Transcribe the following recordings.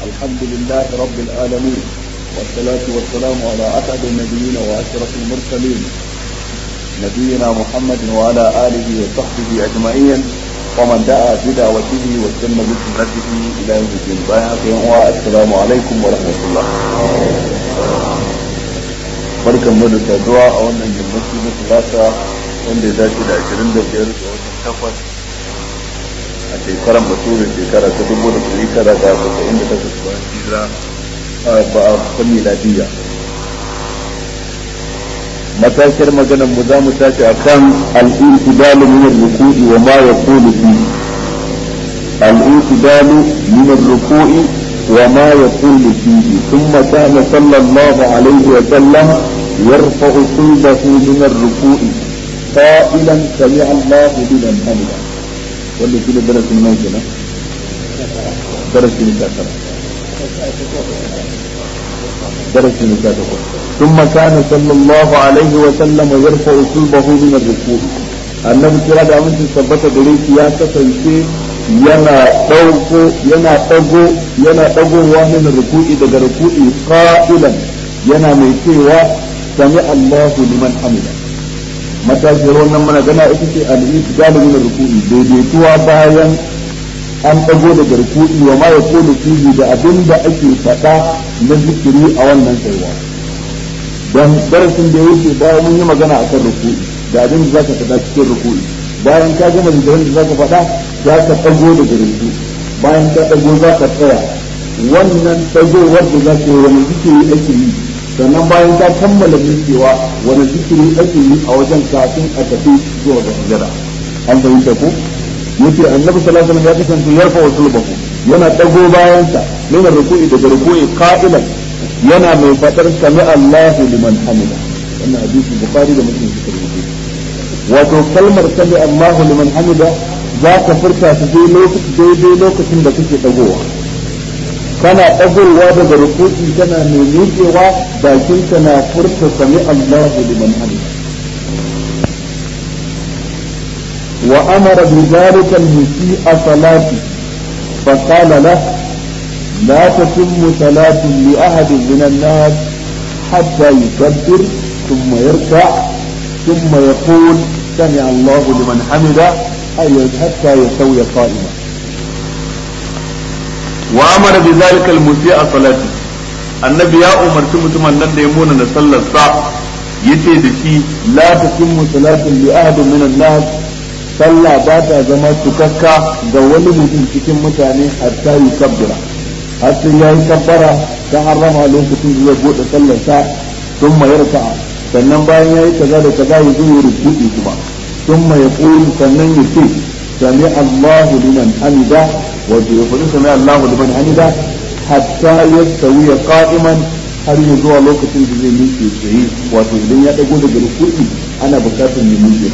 الحمد لله رب العالمين والصلاة والسلام على أسعد النبيين وأشرف المرسلين نبينا محمد وعلى آله وصحبه أجمعين ومن دعا بدعوته واستنى بسنته إلى يوم الدين السلام عليكم ورحمة الله barkan mu da saduwa a wannan yammaci na talata wanda ya dace da ashirin da biyar ga watan takwas a shekaran baturin shekara ta dubu da ɗari tara da saba'in da takwas bayan hijira ba a kan miladiyya matashiyar maganar mu za mu tashi a kan al'intidalu min ruku'i wa ma yaqulu fi al'intidalu min ruku'i wa ma yaqulu fihi thumma kana sallallahu alaihi wa sallam يرفع صلبه من الركوع قائلا سمع الله لمن حمده واللي في درس الموت لا درس المكاترة درس المكاترة ثم كان صلى الله عليه وسلم يرفع صلبه من الركوع annabi kira da aminci tabbata gare shi ya kasance yana ɗauko yana ɗago yana ɗagowa min ruku'i daga ruku'i qa'ilan yana mai cewa sami Allahu liman hamida matashiyar wannan mana gana ita ce al-itidalu min ruku'i daidaituwa bayan an dago daga ruku'i wa ma yaqulu fihi da abin da ake faɗa na zikiri a wannan tsayuwa dan darasin da yake bayan mun yi magana akan ruku'i da abin da zaka faɗa cikin ruku'i bayan ka gama zikirin da zaka faɗa zaka dago daga ruku'i bayan ka dago zaka tsaya wannan dagowar da zaka yi wani zikiri ake yi sannan bayan ta kammala miƙewa wani zikiri ake yi a wajen kafin a tafi zuwa ga sujada an fahimta ko yace annabi sallallahu alaihi wasallam ya kasance yarfa wa sulbahu yana dago bayan sa min ruku'i daga ruku'i qa'ilan yana mai fadar sami Allahu liman hamida wannan hadisi bukhari da muslim suka rubuta wato kalmar sami Allahu liman hamida za ka furta ta daidai lokacin da kake dagowa kana ɗagowa daga rukuki kana mai miƙewa bakin ka na furta sami Allahu liman hamida wa amara bi dhalika al-musii'a salati fa qala lahu لا تتم صلاة لأحد من الناس حتى يكبر ثم يركع ثم يقول سمع الله لمن حمده أي حتى يستوي قائما wa amara bi zalika al musi'a salati annabi ya umarci mutumin nan da ya muna da sallar sa yace da shi la tatimmu salatu li ahadin min an-nas sallah ba ta zama tukakka ga wani mutum cikin mutane hatta yi kabbira har sai yayi kabbara ta harrama lokacin da zai bude sallar sa sun mayarka sannan bayan yayi kaza da kaza ya zo ya rubuci kuma ثم يقول sannan ya ce سمع الله لمن حمده ويقول سمع الله لمن حمده حتى يستوي قائما har yi zuwa lokacin da zai miƙe tsaye wato idan ya dago daga rukuni ana bukatar ya miƙe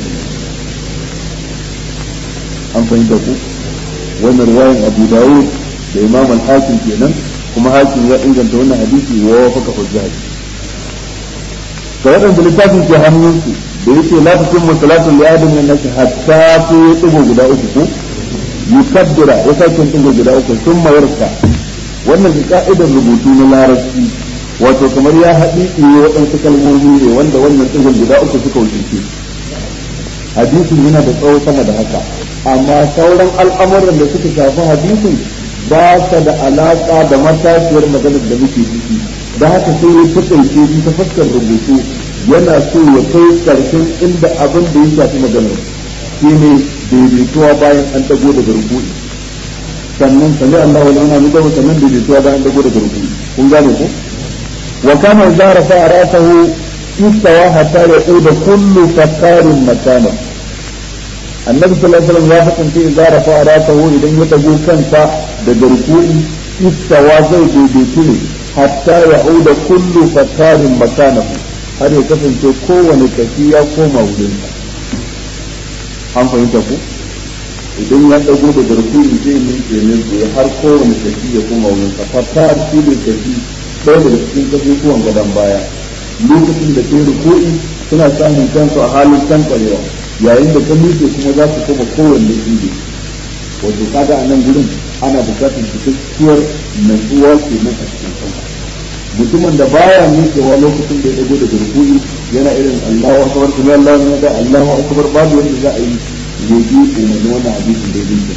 an fahimta ku wannan riwayan abu dawud da imam al-hakim kenan kuma hakim ya inganta wannan hadisi wa wafaka hujjaji ga waɗanda littafin ke hannunsu da yake la ta kun musalatun li adam min nasi hatta su ya tsigo guda uku ko yukaddira ya sake tsigo guda uku sun mayarsa wannan ka'idar rubutu na larabci wato kamar ya haɗi ne waɗansu kalmomi ne wanda wannan tsigon guda uku suka wuce hadisin yana da tsawo sama da haka amma sauran al'amuran da suka shafi hadisin ba sa da alaƙa da matashiyar maganar da muke ciki da haka sai ya taƙaice ta fuskar rubutu yana so ya kai karshen inda abin da ya shafi maganar shi ne daidaituwa bayan an dago daga rukuni sannan sami Allah wani ana nuna sannan daidaituwa bayan an dago daga rukuni kun gane ko wa kama idza rafa'a ra'sahu istawa hatta yaquda kullu fakarin makana annabi sallallahu alaihi wasallam ya kasance idza rafa'a ra'sahu idan ya dago kansa daga rukuni istawa zai daidaitu ne hatta ya'uda kullu fakarin makanahu har ya kasance kowane kashi ya koma wurin an fahimta ku idan ya dago da garkuri zai miƙe ne ya har kowane kashi ya koma wurin sa fata shi ne kashi ɗaya daga cikin kasusuwan gadon baya lokacin da kai rukuri suna samun kansu a halin tankwarewa yayin da ka miƙe kuma za su koma kowanne inda wato kaga a nan gurin ana bukatar cikakkiyar natsuwa ke nan a cikin sallah mutumin da baya miƙewa lokacin da ya dago daga rukuni yana irin Allahu akbar kuma Allahu ne da Allahu akbar babu wanda za a yi yaji umarni wannan hadisin da yake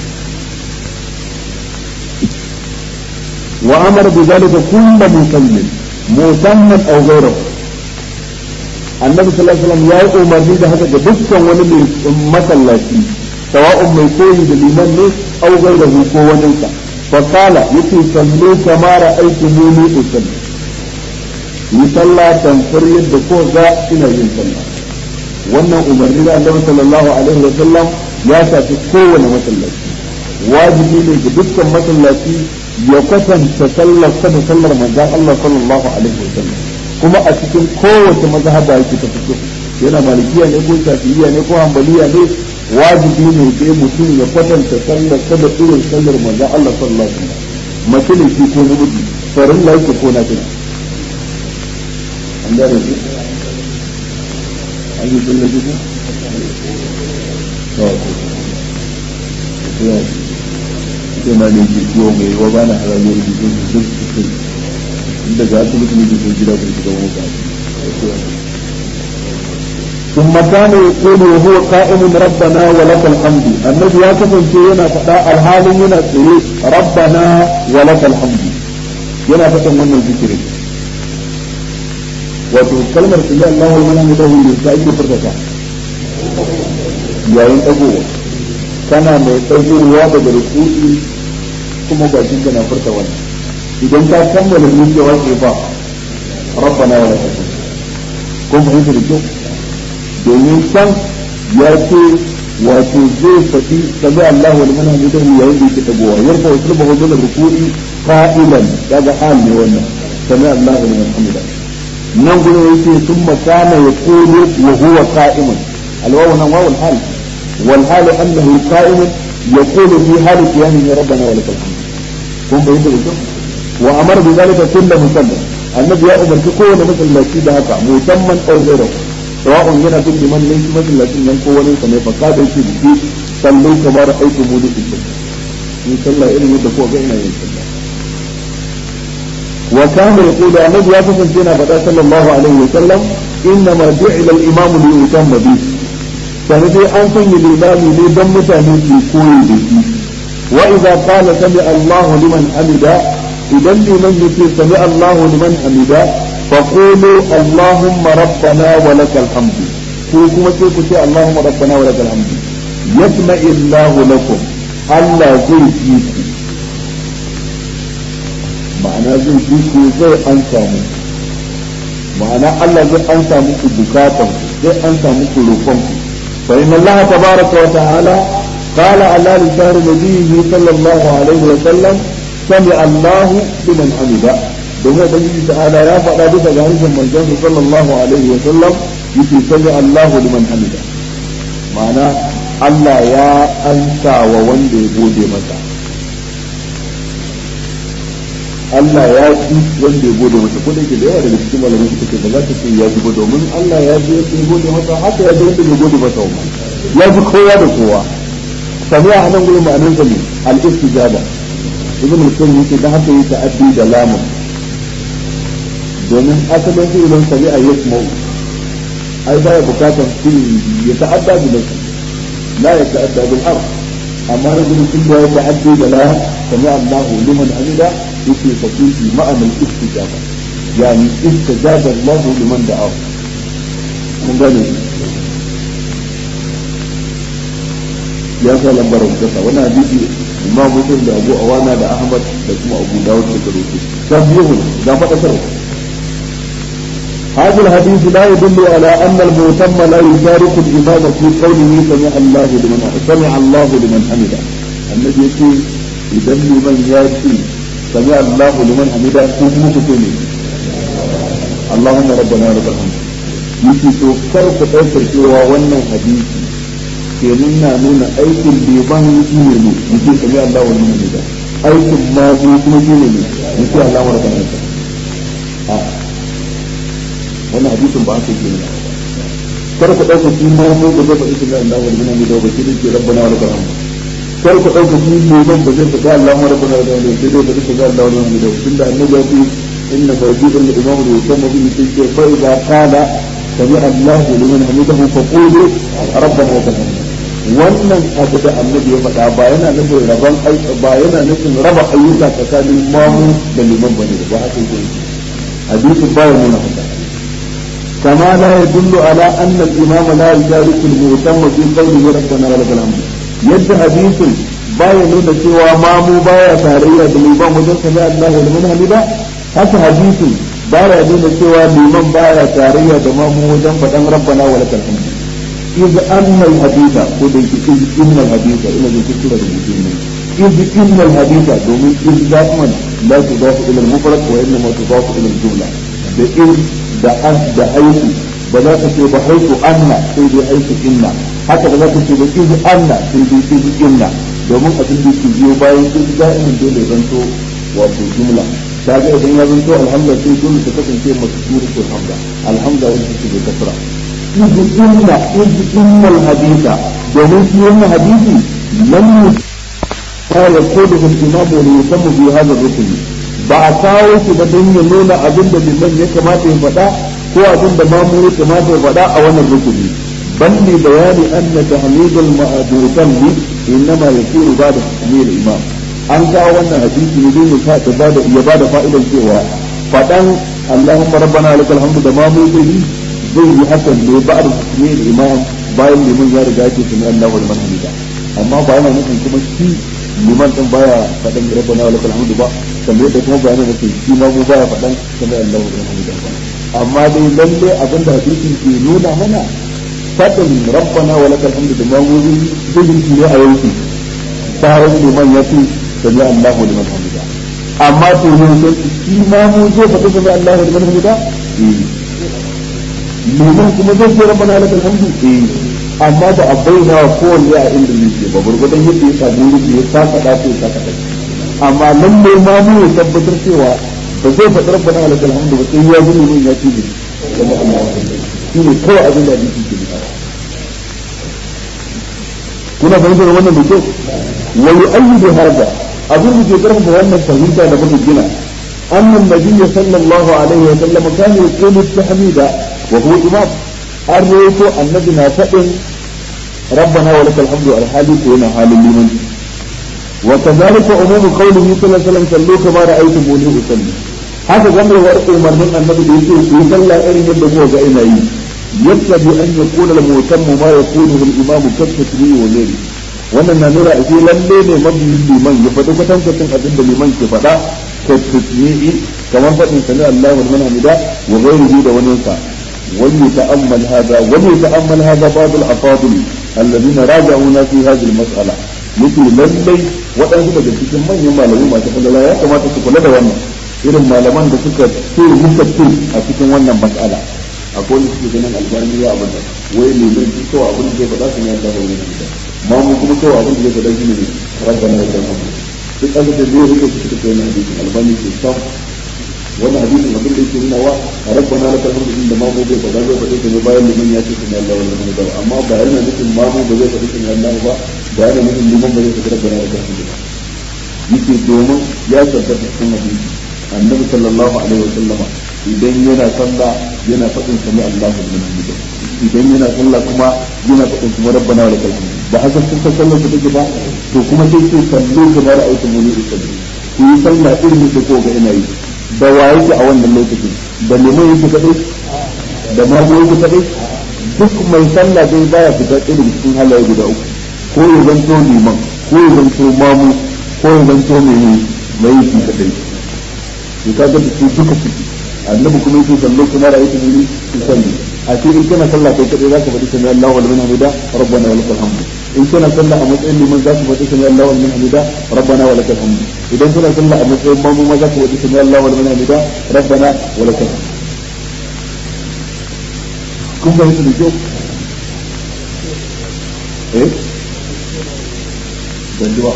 wa amara bi zalika kullu musallin musamman aw ghayruhu annabi sallallahu alaihi wasallam ya yi umarni da haka ga dukkan wani mai masallaci sawa'un mai koyi da liman ne aw ghayruhu ko wani sa fa qala yace sallu kama ra'aytumuni usalli yi sallah tamfar yadda ko ga ina yin sallah wannan umarni da annabi sallallahu alaihi wasallam ya shafi kowane masallaci wajibi ne ga dukkan masallaci ya kwatanta sallar sa da sallar manzon Allah sallallahu alaihi wasallam kuma a cikin kowace mazhaba yake ta fito yana malikiya ne ko shafi'iyya ne ko hanbaliya ne wajibi ne sai mutum ya kwatanta sallar sa da irin sallar manzon Allah sallallahu alaihi wasallam mace ne shi ko namiji farin laiki ko nafila an gane shi an yi sallar shi ko sai ma ne ke ciwo mai wa ba na haramiyar jikin su duk su kai inda ga su mutum ne ke gida ku shiga wani ba ثم كان يقول وهو قائم ربنا ولك الحمد النبي يا كفن ينا فدا الحال ينا تسيري ربنا ولك الحمد ينا فتن من الذكر wato kalmar su da Allah wal malamu da hulun ta ake furtata yayin dagowa kana mai ɗaukowa daga rukuki kuma bakin ka na furta wannan idan ka kammala miƙewa ke ba rabbana wa lakal kun fahimta da kyau domin san ya ce wato zai faɗi sami Allah wal mana mutum yayin da yake dagowa yarfa wa sulba hujjar rukuki qa'ilan daga hal ne wannan sami Allah wal mana hamida nan gudu yake sun makana ya kulu wa huwa qa'imun alwawu nan wawul hal والحال انه قائم يقول في حال قيامه ربنا ولك الحمد kun bai da mutum wa amar bi zalika kullu musallim annabi ya umarci kowane masallaci da haka musamman ɗaurero sawa'un yana bin liman ne shi masallacin nan ko wani sa ne fa ka da yake biki sallu kamar aiki mu da shi ni sallah irin yadda ko ga ina yin sallah wa kana yaqulu annabi ya kasance yana faɗa sallallahu alaihi wa sallam inna ma ju'ila al-imam li yutamma bihi sani dai an sanya limami ne don mutane su koyi da shi wa idza qala sami Allahu liman hamida idan liman yace sami Allahu liman hamida fa qulu Allahumma rabbana wa lakal hamdu ko kuma sai ku ce Allahumma rabbana wa lakal hamdu yasma Allahu lakum Allah zai ji ku ma'ana zai ji ku zai an samu ma'ana Allah zai an samu ku bukatan zai an samu ku roƙon ku فإن الله تبارك وتعالى قال على لسان نبيه صلى الله عليه وسلم سمع الله لمن حمده domin ubangiji ta'ala ya faɗa bisa ga harshen manzon sallallahu alaihi wa sallam yake sami Allahu liman hamida ma'ana Allah ya ansa wa wanda ya gode masa Allah ya ji wanda ya gode masa ko da yake da yawa daga cikin malamai suka ce ba za ta ce ya ji ba domin Allah ya ji wanda ya gode masa haka ya ji wanda ya gode masa wa ya ji kowa da kowa sami a nan gurin ma'anar sa ne al-istijaba ibn mutum yake da haka yake addi da lamun domin asalin su idan sami a yasmu ai baya bukatar su ya ta'adda bi nafsi la ya ta'adda bil ard amma rajulun kun da ya ta'addi da la sami Allahu liman amida yake fakihi ma'anar istijaba yani istijaba Allah liman da'a mun gane ya sa lambar kasa wani hadisi imam muslim da abu awana da ahmad da kuma abu dawud da karutu tabihu da fadakar هذا الحديث لا يدل على أن المؤتم لا يشارك الإمام في قوله سمع الله لمن سمع الله لمن حمده النبي يقول إذا لمن يأتي سمع الله لمن حمده كم مكتوني اللهم ربنا لك الحمد yake to kar ku ɗaukar cewa wannan hadisi ke nuna nuna aikin liban shi ne ne yake sami Allah wa liman da aikin ma kuma shi ne ne yake Allah wa rabbana a wannan hadisin ba haka yake nuna kar ku ɗaukar shi ma mu da zaba ikin da Allah wa liman da ba shi ne ke rabbana wa rabbana kar ku ɗauka shi ne ban ba zai faɗi Allah mara kuna da wani sai dai ba zai faɗi Allah wani wani da tunda annabi ya ce inna mawjudun da imamu da yusamma bihi sai ce fa idza qala sami Allahu liman hamidahu fa qulu rabbana wa lakal wannan abu da annabi ya faɗa ba yana nufin rabon ba yana nufin raba ayyuka tsakanin mamu da liman bane ba haka yake hadisin baya nuna haka كما لا يدل على أن الإمام لا يشارك المهتم في قوله ربنا ولك الحمد يد حديث باية نون سوى مامو باية تارية بالإمام وجل سمع الله لمن حمدا هذا حديث باية نون سوى الإمام باية تارية بمامو وجل فدن ربنا ولك الحمد إذ أن الحديث قد إذ إن الحديث إلى ذكر المسلمين إذ إن الحديث دومين إذ دائما لا تضاف إلى المفرد وإنما تضاف إلى الجملة بإذ da an da haihu ba za ka ce ba haihu anna sai dai haihu inna haka ba za ka ce ba izu anna sai dai izu inna domin abin da ke biyo bayan izu da'imin dole zanto wato jumla ta ga idan ya zanto alhamdulillah sai dole ta kasance masu suratul hamda alhamda wanda take da kasra izu inna izu inna alhadisa domin shi wannan hadisi lam ya yaqudu al-imam wa yusammu bi hadha ar-rukn ba a kawo shi ba don ya nuna abin da liman ya kamata ya faɗa ko abin da mamu ya kamata ya faɗa a wannan rukuni bal li bayani anna tahmidul ma'dutan li innama yakunu ba'da tahmid imam an kawo wannan hadisi ne don ya ta bada ya bada fa'idan cewa faɗan Allahumma rabbana lakal hamdu da mamu zai yi zai yi hakan ne ba'da tahmid imam bayan liman ya riga ya ce sunan Allahu liman hamida amma ba yana nufin kuma shi liman din baya faɗan rabbana wa lakal hamdu ba kamar yadda kuma bayanin da ke shi ma mu baya faɗan kamar Allah wa hamdu ba amma dai lalle abin da hadisin ke nuna mana faɗin rabbana wa lakal hamdu da ma mu zai yi ne a yanki bayan liman ya ce sami Allah wa liman hamdu amma to yanzu shi ma mu zai faɗi sami Allah wa liman hamdu liman kuma zai ce rabbana wa lakal hamdu eh amma da a bayyana wa kowanne a inda yake ba gurgudan yadda ya samu yake ya saka da ko ya saka da amma lalle ma mu ya tabbatar cewa ba zai faɗi rabbana wa lakal hamdu ba sai ya ji mun ya ci kuma Allah shi ne kawai abin da yake ke da kuna fahimtar wannan da kyau wa yu'ayyidu hadha abin da ke karfafa wannan fahimta da muka gina أن النبي صلى الله عليه وسلم كان يقول التحميد وهو إمام الرئيس النبي نافئ ربنا ولك الحمد على حالك وإن حال لمن وكذلك عموم قوله صلى الله عليه وسلم صلوا كما رأيتموني أصلي haka gamar war umarnin annabi da yake ku sallah irin yadda mu ga ina yi yattabi an yakuna al-mutammu ma yakunu al-imam kasatri wa ghairi wannan na nuna ashe lalle ne mabiyin liman ya faɗi kwatankwacin abin da liman ke faɗa kasatri kamar faɗin sami Allahu liman hamida wa ghairihi da wani sa وليتأمل هذا وليتأمل هذا بعض الأفاضل الذين راجعونا في هذه المسألة مثل للي waɗansu daga cikin manyan malamai masu falala ya kamata su kula da wannan irin malaman da suka ce muka ce a cikin wannan mas'ala akwai wanda suke ganin albani ya abin da wai ne zai ci kawai abin da zai faɗa su ne ya dawo wani da ma mu kuma kawai abin da zai faɗa shi ne rabba na rabba na duk an da zai rike su suka kai na hadisin albani ke sam wannan hadisin abin da yake nuna wa rabbana lakal hamdu din da mamu bai faɗa zai faɗi ne bayan liman ya ce sunan Allah wal hamdu amma ba yana nufin mamu ba zai faɗi sunan Allah ba ba yana nufin liman ba zai faɗi rabbana lakal hamdu ba yake domin ya tabbata cikin hadisi annabi sallallahu alaihi wa sallama idan yana sallah yana faɗin sami Allahu liman hamdu idan yana sallah kuma yana faɗin kuma rabbana lakal hamdu ba haka sun sallar su take ba to kuma sai ce sallu kamar aitumuni usalli ku yi sallah irin da ko ga ina yi da wa yake a wannan lokacin da liman yake kadai da mamu yake kadai duk mai sallah dai baya fita ɗaya daga cikin halaye guda uku ko ya zanto liman ko ya zanto mamu ko ya zanto mai mai yake kadai to ka ga su duka ciki annabi kuma yake sallo kuma ra'aytu muni su salli a ce in kana sallah kai kadai zaka faɗi sami Allahu wa liman hamida rabbana wa lakal hamd in kana sallah a matsayin liman za ku faɗi sami Allahu wa liman hamida rabbana wa lakal hamd idan kana sallah a matsayin mamu ma za ku faɗi sami Allahu wa liman hamida rabbana wa lakal hamd kun ga yadda da kyau eh ban ji ba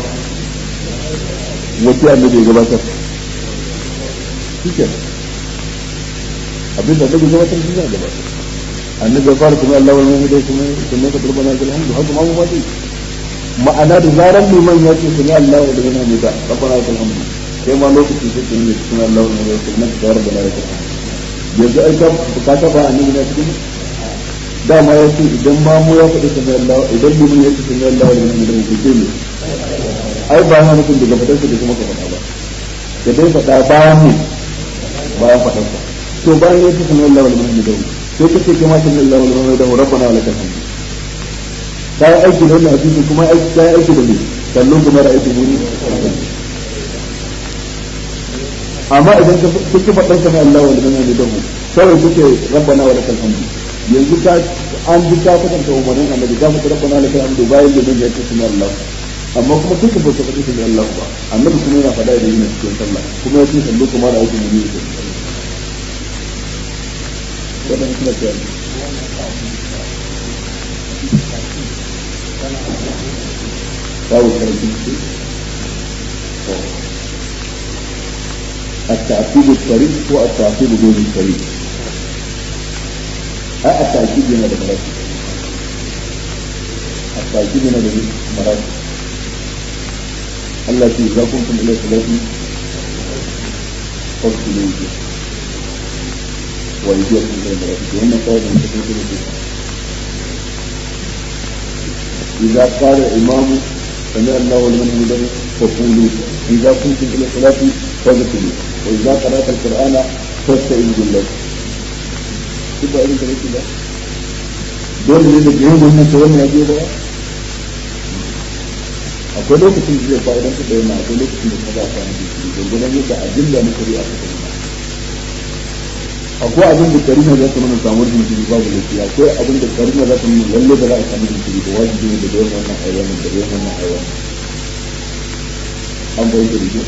wace annabi ya gabatar shi abin da annabi gabatar shi za a gabatar annabi ya fara kuma Allah wal mu'minu kuma kuma ka turba na alhamdu haka ma mu ba dai ma'ana da zaran liman ya ce sami Allah wa liman hamida rabbana lakal hamdu sai ma lokaci sai ka yi sami Allah wa liman hamida na tsayar da lakal hamdu yanzu ai ka ka taba annabi na cikin dama ya ce idan ma mu ya faɗi sami Allah idan liman ya ce sami Allah wa liman hamida ku ce ne ai ba na nufin daga fadarsa da kuma ka faɗa ba da dai faɗa bayan ne bayan fadarsa to bayan ya ce sami Allah wa liman hamida sai ka ce kama sami Allah wa liman hamida rabbana wa lakal hamdu ta yi aiki da wannan hadisi kuma ta yi aiki da ne kallon kuma da aiki muni amma idan ka kuke faɗar ka na Allah wa liman hamida mu kawai kuke rabbana wa lakal hamdu yanzu ka an ji ka kwatanta umarnin annabi ka fita rabbana wa lakal hamdu bayan da ya ce sunan Allah amma kuma duka ba ta faɗi sunan Allah ba annabi kuma yana faɗa da yin cikin sallah kuma ya ce sallu kuma da aiki muni ne wannan kuma ce babu karfin su التأكيد الصريح هو التأكيد دون الصريح أه التأكيد هنا بمراتب التأكيد هنا بمراتب التي إذا كنتم إلى صلاة فاغسلوا وجوهكم وأيديكم إلى المرافق وإن قال من تكون إذا قال الإمام سمع الله لمن حمده فقولوا إذا كنتم إلى الصلاة فاغسلوا وإذا قرأت القرآن فاستعيذ بالله تبقى إذن كذلك الله دول اللي بيجيهم من سوين يجيب بقى akwai lokacin da zai fa'idan su da yana akwai lokacin da ka za a samu jiki gurgudan yadda adilla na shari'a ta kuma akwai abin da karina za ta nuna samuwar jinkiri babu laifi akwai abin da karina za ta nuna lalle ba za a samu jinkiri ba wajibi ne da da wannan aiwanin da da wannan aiwanin an bai da rige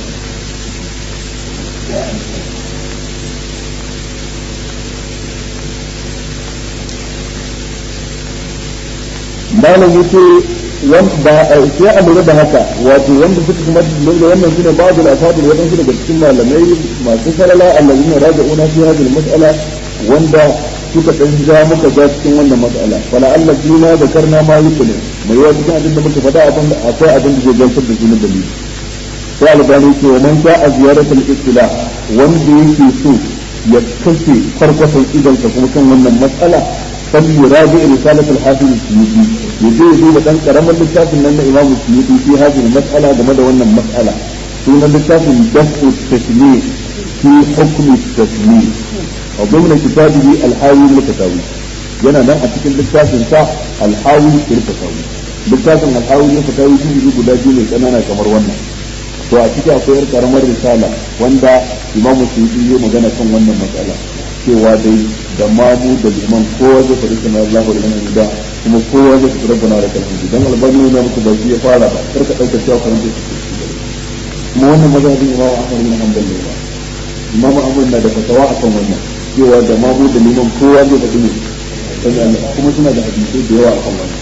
malam yace ba sai a lura da haka wato wanda suka kuma lura wannan shine babu al-afadil wadansu daga cikin malamai masu salala allazina raja'una fi hadhihi al-mas'ala wanda suka dan ja muka ga cikin wannan mas'ala wala Allah jina da karna ma yukune mai yawa cikin abin da muka faɗa abin da akwai abin da zai gamsar da jinin dalili sai albani ce wa man sha'a ziyaratul istila wanda yake so ya kashe farkwasan idansa kuma kan wannan mas'ala فليراجع رسالة الحافظ السيوطي يجي يجي دان كرم littafin nan na Imam Suyuti fi hadhihi mas'ala game da wannan mas'ala sunan littafin dafu tashmi fi hukm tashmi wa dhimna kitabihi al-hawi al-katawi yana nan a cikin littafin sa al-hawi al-katawi littafin al-hawi al-katawi shi guda biyu ne kanana kamar wannan to a ciki akwai yar karamar risala wanda Imam Suyuti ya magana kan wannan mas'ala cewa dai da mamu da liman kowa zai faɗi sana Allah da nan da kuma kowa zai faɗi rabbana da kalmi dan albani ne muku ba ya fara ba kar ka dauka cewa kan zai kuma wannan mazhabin Imam Ahmad bin Hanbal ne ba Imam Ahmad na da fatawa akan wannan cewa da mamu da liman kowa zai faɗi ne kuma suna da hadisi da yawa akan wannan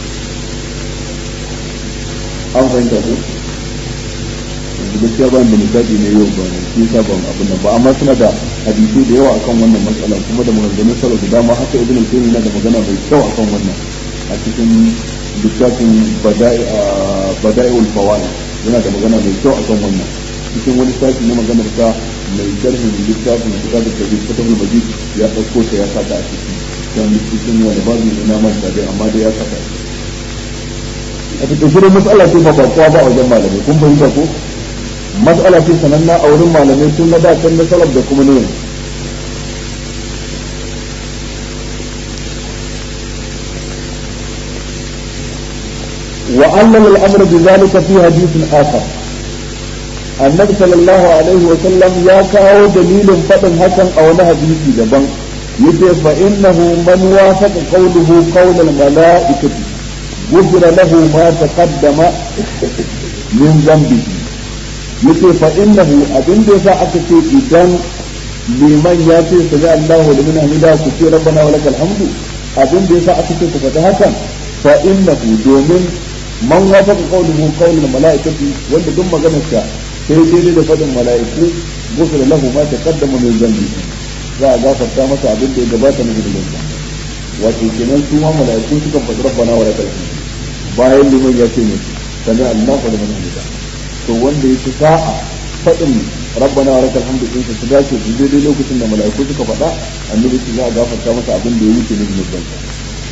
an fahimta ko gaskiya ba da misali ne yau ba shi sa ban abin nan ba amma suna da hadisi da yawa akan wannan matsala kuma da maganganun salo da dama haka ibn al-qayyim yana da magana mai kyau akan wannan a cikin littafin bada'iul fawaid yana da magana mai kyau akan wannan cikin wani sashi na maganar sa mai sharhin littafin kitabul tawhid fatahul majid ya dauko ta ya saka a ciki kan cikin wani babu ne na manta dai amma dai ya saka a cikin shirin matsala ce ba kowa ba a wajen malamai kun fahimta ko mas'ala ce sananna a wurin malamai tun na da can na salaf da kuma ne وعلم الامر بذلك في حديث اخر النبي صلى الله عليه وسلم يا كاو دليل فتن حسن او له حديث دبن يجي فانه من وافق قوله قول الملائكه غفر له ما تقدم من ذنبه yace fa innahu abin da yasa aka ce idan liman ya ce sami Allahu liman hamida ku ce rabbana wa lakal hamdu abin da yasa aka ce ku faɗi hakan fa innahu domin man wafaqa qawluhu qawlul malaikati wanda duk maganar sa sai daidai da faɗin mala'iku gufira lahu ma taqaddama min dhanbi za a gafarta masa abin da ya gabata na gudunin sa wato kenan su ma mala'iku suka faɗi rabbana wa lakal hamdu bayan liman ya ce ne sami Allahu liman hamida to wanda ya ci sa'a faɗin rabbana wa lakal hamdu in su dace su daidai lokacin da mala'iku suka faɗa annabi su za a gafarta masa abin da ya wuce ne zunuban sa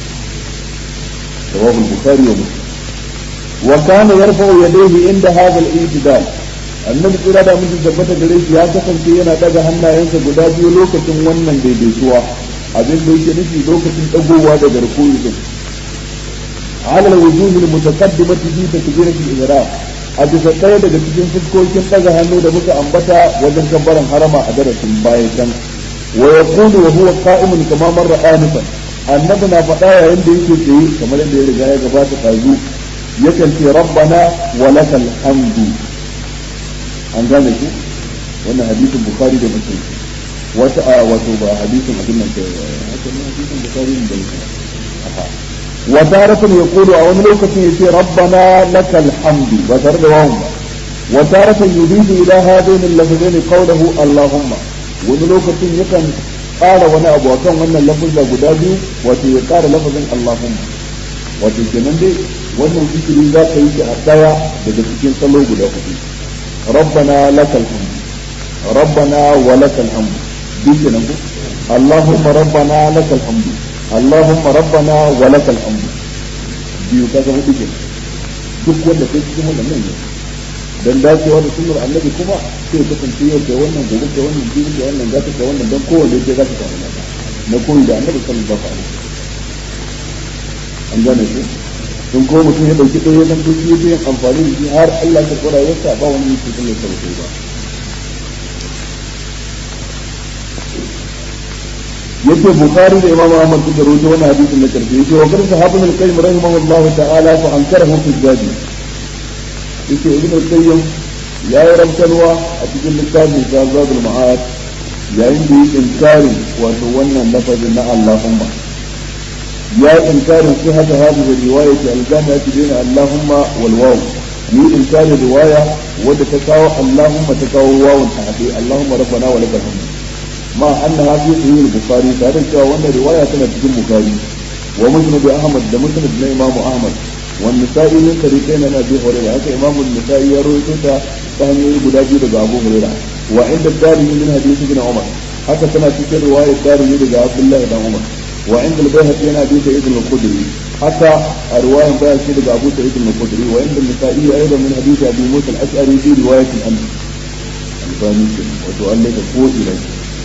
rawahu al-bukhari wa muslim wa kana yarfa'u yadayhi inda hadha al-i'tidal annabi tsira da mutum tabbata gare shi ya kasance yana daga hannayensa guda biyu lokacin wannan daidaituwa abin da yake nufi lokacin dagowa daga rukuni din على الوجوه المتقدمة في تكبيرة الإحرام a bisa ɗaya daga cikin fuskokin ɗaga hannu da muka ambata wajen kabbaran harama a darasin baya can wa yaqulu wa huwa qa'imun kama marra anifan annabi na faɗa yayin da yake tsaye kamar yadda ya riga ya gabata kazu yakan ce rabbana wa lakal hamdu an gane ku wannan hadisin bukhari da muslim wata a wato ba hadisin abin nan ke hadisin bukhari da muslim وتارة يقول أو ملوكة يتي ربنا لك الحمد وترد وهم وتارة يضيف إلى هذين اللفظين قوله اللهم وملوكة يكن قال وانا أبو أكون وانا اللفظ لقدابي وتي قال لفظ اللهم وتي كنن دي وانا ذكري ذاك يتي أتايا بدكتين صلوا قدابي ربنا لك الحمد ربنا ولك الحمد دي كنن اللهم ربنا لك الحمد اللهم ربنا ولك الحمد biyu kaga hudu ke duk wanda kai cikin wannan nan ne dan dacewa da sunnar annabi kuma sai ka kasance yau da wannan gobe da wannan biyu da wannan zaka da wannan dan kowanne sai zaka samu naka na koyi da annabi sallallahu alaihi wasallam an gane ku in ko mutum ya dauki ɗaya dan to shi yake amfani da shi har Allah ta kora yasa ba wani yake kuma sauke ba yake bukhari da imam ahmad suka rawaito wannan hadisin na karfi yake wa kan sahabun al-qayyim rahimahullah ta'ala fa ankarahu fi jadi yake ibn al-qayyim ya yi rabtanwa a cikin littafin zadul ma'ad yayin da yake inkarin wato wannan lafazin na allahumma ya yi inkarin sai haka hadisi riwaya ta al-jami'ati bayna allahumma wal waw yi inkarin riwaya wadda ta kawo allahumma ta kawo wawun ta hade allahumma rabbana wa lakal hamd ما أنها في صحيح البخاري تعرف وأن رواية سنة في البخاري ومسند أحمد ده مسند من إمام أحمد والنسائي من طريقين أنا أبي هريرة هذا إمام النسائي يروي توتا فهم يقول أبي رجع أبو هريرة وعند الدارمي من حديث ابن عمر حتى سنة في رواية الدارمي رجع عبد الله بن عمر وعند البيهقي أنا أبي سعيد الخدري حتى رواية البيهقي رجع أبو سعيد الخدري وعند النسائي أيضا من حديث أبي موسى الأشعري في رواية الأمر الفاني وتؤلف فوق إليه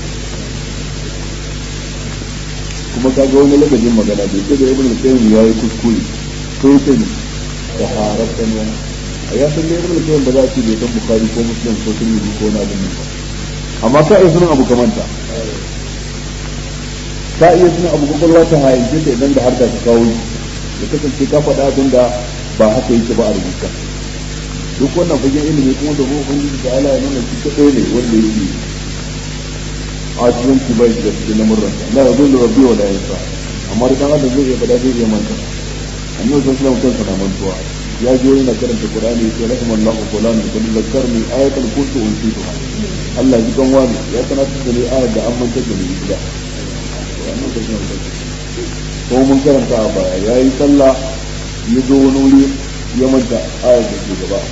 kuma ka ga wani lagajin magana bai ce da ibn al-qayyim ya yi kuskure ko yake ne da harafta ne a ya san da ibn al-qayyim ba za a ce bai san bukhari ko muslim ko tirmidhi ko na abin nan amma ka iya sunan abu kamanta ka iya sunan abu kwakwalwa ta hayance ta idan da har da ka kawo ya kasance ka faɗa abin da ba haka yake ba a rubuta duk wannan fagen ilimi kuma da ubangiji da Allah ya nuna shi kaɗai ne wanda yake asibanci bai da cikin lamurran la ya zo da rabbi wa la yansa amma da dan adam zai iya fada zai iya manta annabi sallallahu alaihi wasallam kansa mantuwa ya je yana karanta qur'ani sai rahimallahu fulan kun zakarni ayatul kursi wa nusituha Allah ji kan wani ya sanar da ni ayat da an manta da ni gida ko mun karanta a baya yayi sallah ya zo wani wuri ya manta ayat da ke gaba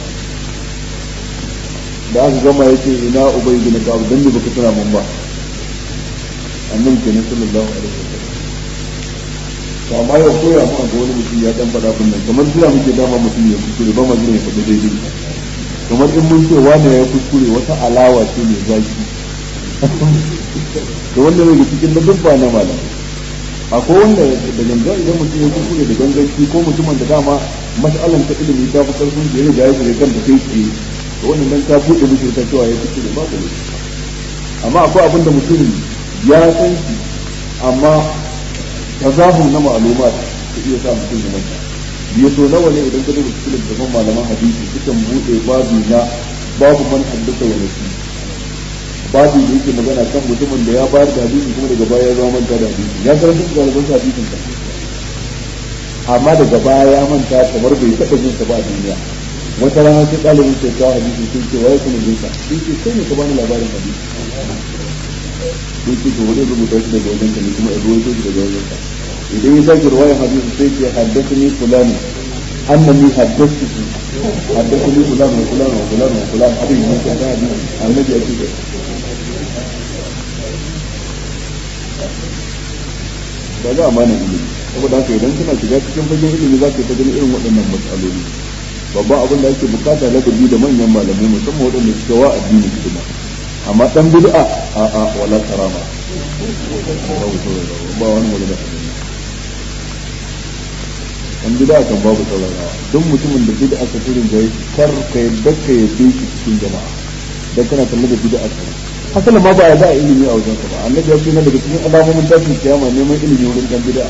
da aka gama yake ina ubay bin ka'ab dan ne baka tana mun ba annabi kenan sallallahu alaihi wasallam to amma yau koya mu ga wani mutum ya dan faɗa kun nan kamar jira muke dama mutum ya kuskure ba ma jira ya faɗi daidai kamar in mun ce wani ya kuskure wata alawa ce mai zaki to wanda ne cikin da dubba na malam akwai wanda da gangan idan mutum ya kuskure da ganganci ko mutumin da dama mas'alan ta ilimi ta fi karfin da ya riga ya shiga kan da kai tsaye to wannan dan ka buɗe mishi ta cewa ya kuskure ba ka amma akwai abin da mutum ya san shi amma tazahum na ma'aluma su iya sa mutum ya manta biya so nawa ne idan ka duba cikin littafin malaman hadisi sukan buɗe babu na babu man haddasa wa nasi babu da yake magana kan mutumin da ya bayar da hadisi kuma daga baya ya zama manta da hadisi ya karanta da ɗaliban sa hadisin sa amma daga baya ya manta kamar bai taɓa jin sa ba a duniya wata rana sai ɗalibin sai kawo hadisi sun ce waye kuma jinsa sun ce sai ne ka bani labarin hadisi sai ce to wani rubuta shi daga wajen ne kuma in ruwaito shi daga wajen idan ya sake ruwayan hadisi sai ce haddathani fulani annani haddathu حدثني فلان وفلان وفلان وفلان حديث من كان حديث النبي أكيد ba za a mana ilimi saboda haka idan kana shiga cikin fagen ilimi za ka ta gani irin waɗannan matsaloli babban abin da ake bukata ladabi da manyan malamai musamman waɗanda suke wa addini hidima amma dan bid'a a a wala karama ba wani magana dan bid'a kan babu saurarawa duk mutumin da bid'a ka turin da yake kar ka yadda ka yabe shi cikin jama'a dan kana kalle da bid'a ka hasala ma ba ya da ilimi a wajen ba annabi ya ce na daga cikin alamomin tashin kiyama neman ilimi wurin dan bid'a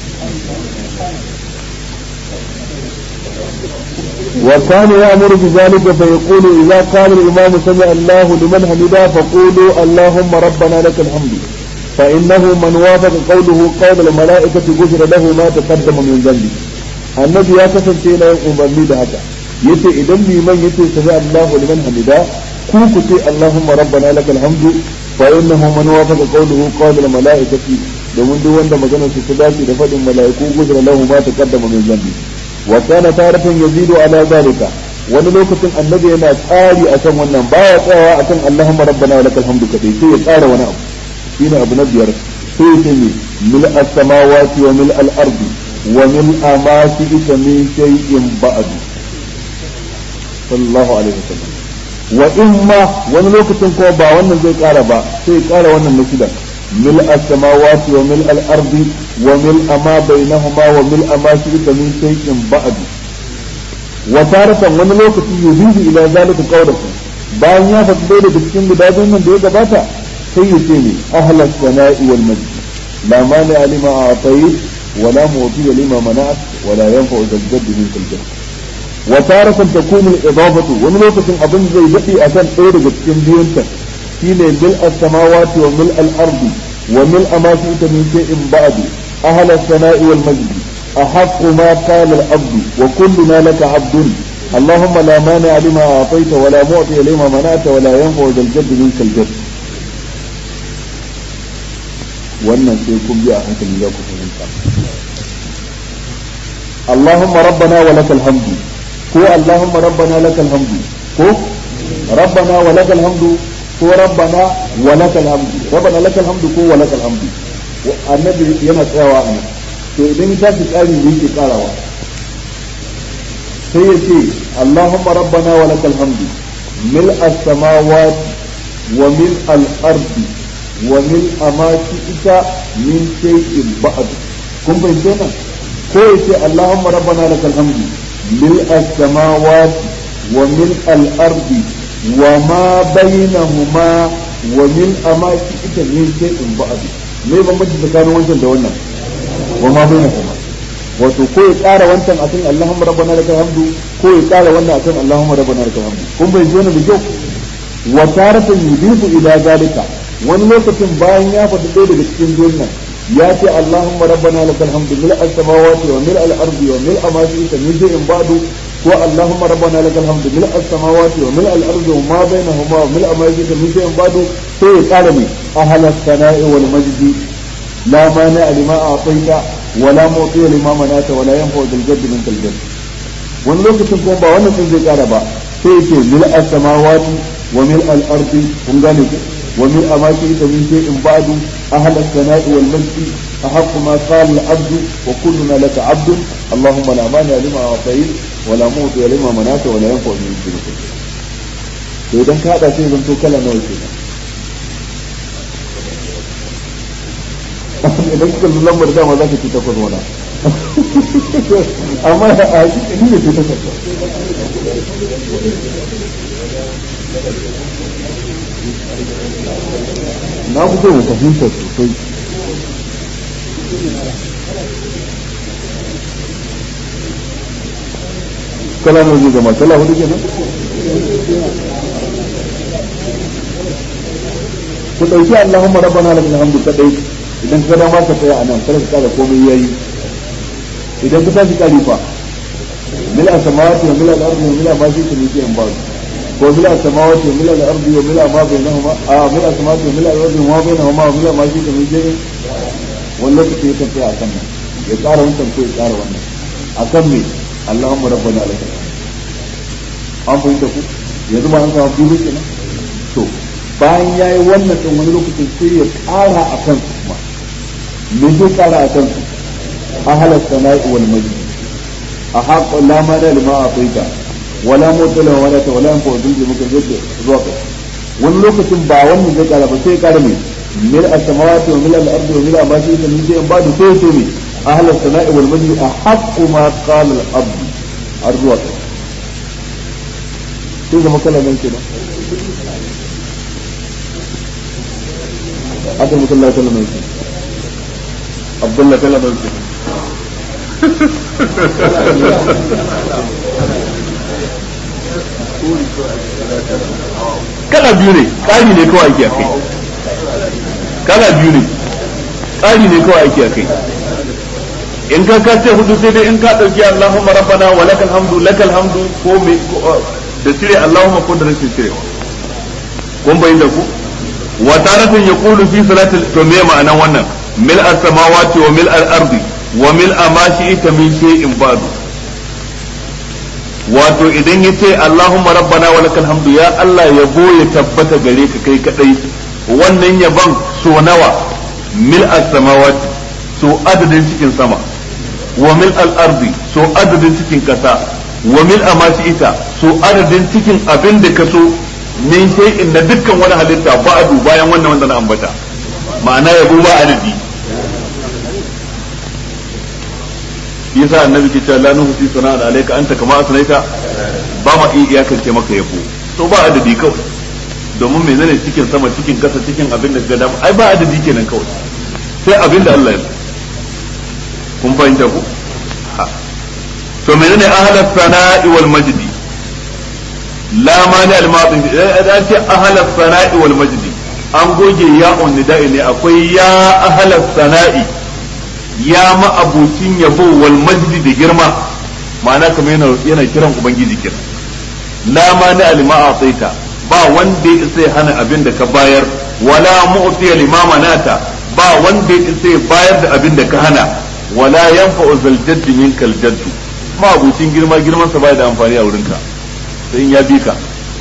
وكان يأمر بذلك فيقول إذا قال الإمام سمع الله لمن حمده فقولوا اللهم ربنا لك الحمد فإنه من وافق قوله قول الملائكة غفر له ما تقدم من ذنبه النبي يا كسر سينا أمرني بهذا yace idan liman yace sami Allahu liman hamida ku ku ce Allahumma rabbana lakal hamdu fa innahu man wafaqa qawluhu qawla al malaikati domin duk wanda maganar su ta dace da fadin malaiku gudra lahu ma taqaddama min dhanbi wa kana taratan yazidu ala zalika wani lokacin annabi yana tsari akan wannan baya tsayawa akan Allahumma rabbana wa lakal hamdu kadai sai ya tsara wani abu shine abu na biyar sai ya ce mil as-samawati wa mil al-ardi wa mil ma shi'ta min shay'in ba'du sallallahu alaihi wasallam wa imma wani lokacin ko ba wannan zai kara ba sai ya kara wannan na shida mil as-samawati wa mil al-ardi wa mil ma bainahuma wa mil ma shi'ta min shay'in ba'du wa taratan wani lokaci yuzidu ila zalika qawluhu bayan ya faɗi dai daga cikin guda biyun nan da ya gabata sai ya ce ne ahlas sana'i wal majd la mani alima a'tayt wa la mu'ti lima mana'at wa la yanfa'u zaljad min kulli wa taratan takunu al-idafatu wani lokacin abin zai dade akan ɗaya daga cikin biyun ta shine bil as-samawati wa mil al-ardi wa mil ma shi'ta min shay'in ba'du ahlas sana'i wal majd أحق ما قال العبد وكلنا لك عبد اللهم لا مانع لما أعطيت ولا معطي لما منعت ولا ينفع ذا الجد منك الجد wannan sai kun bi a hankali za ku fahimta Allahumma rabbana wa lakal hamdu ko Allahumma rabbana lakal hamdu ko rabbana wa lakal hamdu ko rabbana wa lakal hamdu rabbana lakal hamdu ko wa lakal hamdu annabi yana tsayawa a nan to idan ya tashi ƙari ne yake ƙarawa sai ya ce Allahumma rabbana wa lakal hamdu mil as-samawati wa mil al-ardi wa mil ma ita min shay'in ba'd kun fahimce nan ko ya ce Allahumma rabbana lakal hamdu mil as-samawati wa mil al-ardi wa ma bainahuma wa mil ma ita min shay'in ba'd me bambanci tsakanin wancan da wannan wa ma bai kuma wato ko ya ƙara wancan akan Allahumma rabbana lakal hamdu ko ya ƙara wannan akan Allahumma rabbana lakal hamdu kun bai zo da kyau wa taratan yudifu ila zalika wani lokacin bayan ya faɗi ɗaya daga cikin biyun nan ya ce Allahumma rabbana lakal hamdu mil as-samawati wa mil al-ardi wa mil ma shi'ta min shay'in ba'du ko Allahumma rabbana lakal hamdu mil as-samawati wa mil al-ardi wa ma bainahuma wa mil ma shi'ta min shay'in ba'du sai ya ƙara ne ahla as-sana'i wal majdi لا مانع لما أعطيت ولا معطي لما منعت ولا ينفع ذا الجد منك الجد wani lokacin kuma ba wannan sun zai kara ba sai ce mil as-samawati wa mil al-ardi kun gane ku wa mil amaki ta min shay'in ba'du ahla as-sana'i wal majdi ahaqqu ma qala al-'abd wa kulluna laka 'abd allahumma la mani lima a'tayt wa la mu'ti lima manata wa la yanfa min shay'in to idan ka hada sai zanto kala nawa kenan idan kuka lullan lambar dama za ka ci takwas wana amma a ni ne ce takwas na fi so mu fahimta sosai kala ne zai zama kala hudu kenan ku ɗauki Allahumma rabbana lakal hamdu kadai idan ka dama ka tsaya a nan kada ka kara komai yayi idan ka tashi kari fa mil as-samawati wa mil al-ardi wa mil ma shi'ta min shay'in ba'd ko mil as-samawati wa mil al-ardi wa mil ma bainahuma a mil as-samawati wa mil al-ardi wa ma bainahuma wa mil ma shi'ta min shay'in wannan lokaci ya tsaya akan nan ya tsara wannan ko ya tsara wannan akan me Allahumma rabbana lakal an fahimta ku yanzu ba an samu biyu kenan to bayan ya yi wannan ɗin wani lokacin sai ya ƙara a kan su kuma me zai ƙara a kan su a halar sana'i wal majdi a haƙon lama da lima a faita wala motsa wala ta wala yanfa wajen muka zai zuwa ka wani lokacin ba wannan zai ƙara ba sai ya ƙara mai mil a samawati wa mil al-ardi wa mil ma shi min shay'in ba da sai sai mai a halar sana'i wal majdi a haqqu ma qala al-abd har zuwa ka sai zama kala nan kenan haka musallah kala nan kenan abdullah kala nan kenan kala biyu ne ƙari ne kawai ake a kai kala biyu ne ƙari ne kawai ake a kai in ka ka ce hudu sai dai in ka ɗauki Allahumma rabbana wa lakal hamdu lakal hamdu ko me da cire Allahumma ko da rashin cirewa kun bayin da ku wa taratan yaqulu fi salatil to me ma'anan wannan mil as-samawati wa mil al-ardi wa mil ma shi'ta min shay'in ba'du wato idan yace Allahumma rabbana wa lakal hamdu ya Allah yabo ya tabbata gare ka kai kadai wannan yaban so nawa mil as-samawati so adadin cikin sama wa mil al-ardi so adadin cikin kasa wa mil ma shi'ta so adadin cikin abin da ka so min shay'in na dukkan wani halitta ba'du bayan wannan wanda na ambata ma'ana yabo ba adadi yasa annabi ke cewa la nuhsi sana'an alayka anta kama asnaita ba ma iya iyakance maka yabo to ba adadi kawai domin menene cikin sama cikin kasa cikin abin da ga ai ba adadi kenan kawai sai abin da Allah ya kun fahimta ku ha to menene ahla sana'i wal majdi la mani al madin an ce ahla sana'i wal majdi an goge ya'un nida'i ne akwai ya ahla sana'i ya ma'abucin yabo wal majdi da girma ma'ana kamar yana yana kiran ubangiji kira la ma na alima ataita ba wanda ya sai hana abin da ka bayar wala mu'tiya limama nata ba wanda ya sai bayar da abin da ka hana wala yanfa'u zal jaddi minkal jaddu ma'abucin girma girman sa bai da amfani a wurinka sai in ya bi ka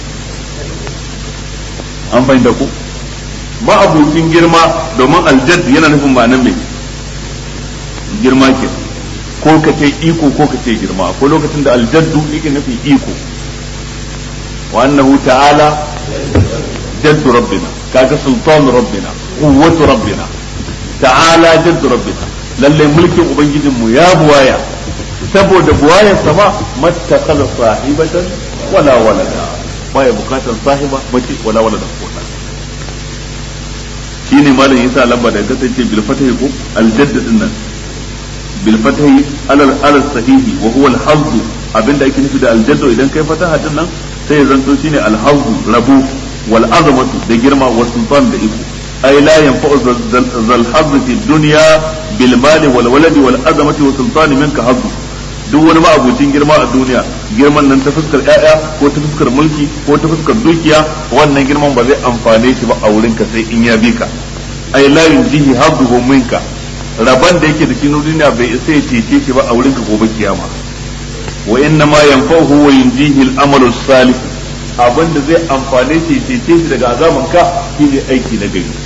an fahimta ku ma'abucin girma domin aljadd yana nufin ma'anar mai girma ke ko ka ce iko ko ka ce girma ko lokacin da aljaddu yake nufin iko wa annahu ta'ala jaddu rabbina kaga sultan rabbina quwwatu rabbina ta'ala jaddu rabbina lalle mulkin ubangijin mu ya buwaya saboda buwayar sama mattakhadha sahibatan wala walada baya bukatar sahiba mace wala walada ko shine malam yasa lamba da kasance bil fatahi ko aljadd din nan بالفتح على على الصحيح وهو الحظ abinda ake nufi da aljaddo idan kai fataha din nan sai ya zanto shine alhazzu rabu wal azamatu da girma wa sultan da iko ay la yanfa'u zal hazz fi dunya bil mali wal waladi wal azamati wa sultan minka hazzu duk wani ma'abucin girma a duniya girman nan ta fuskar ƴaƴa ko ta fuskar mulki ko ta fuskar dukiya wannan girman ba zai amfane shi ba a wurinka sai in ya bi ka ay la yunjihi hazzuhu minka rabon da yake da shi duniya bai isa ya cece shi ba a wurin ka gobe kiyama wa inna ma yanfa'uhu wa yunjihi al-amalu salih abin da zai amfane shi cece shi daga azaban ka shine aiki na gari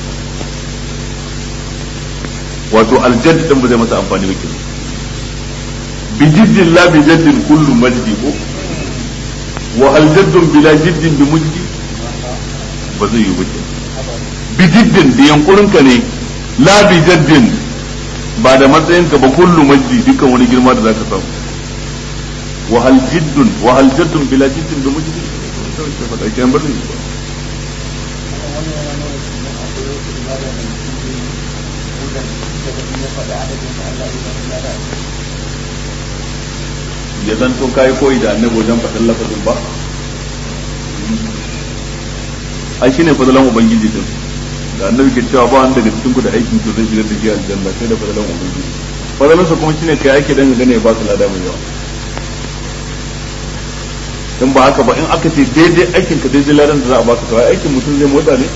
wato aljadd din ba zai masa amfani ba kenan bi jiddin la bi jaddin kullu majdi ko wa hal jaddun bila jiddin bi mujdi ba zai yi ba bi jiddin da yankurin ka ne la bi jaddin ba da matsayin ka ba kullu majdi dukkan wani girma da zaka samu wa hal jiddun wa hal jaddun bila jiddin bi mujdi sai fa da kan bari ya zanto kai koyi da annabi wajen faɗin lafazin ba ai shine fadalan ubangiji din da annabi ke cewa ba wanda daga cikin ku da aikin ku zai shiga da shi aljanna sai da fadalan ubangiji fadalan sa kuma shine kai ake dan gane ba su lada mai yawa in ba haka ba in aka ce daidai aikin ka daidai ladan da za a baka to aikin mutum zai motsa ne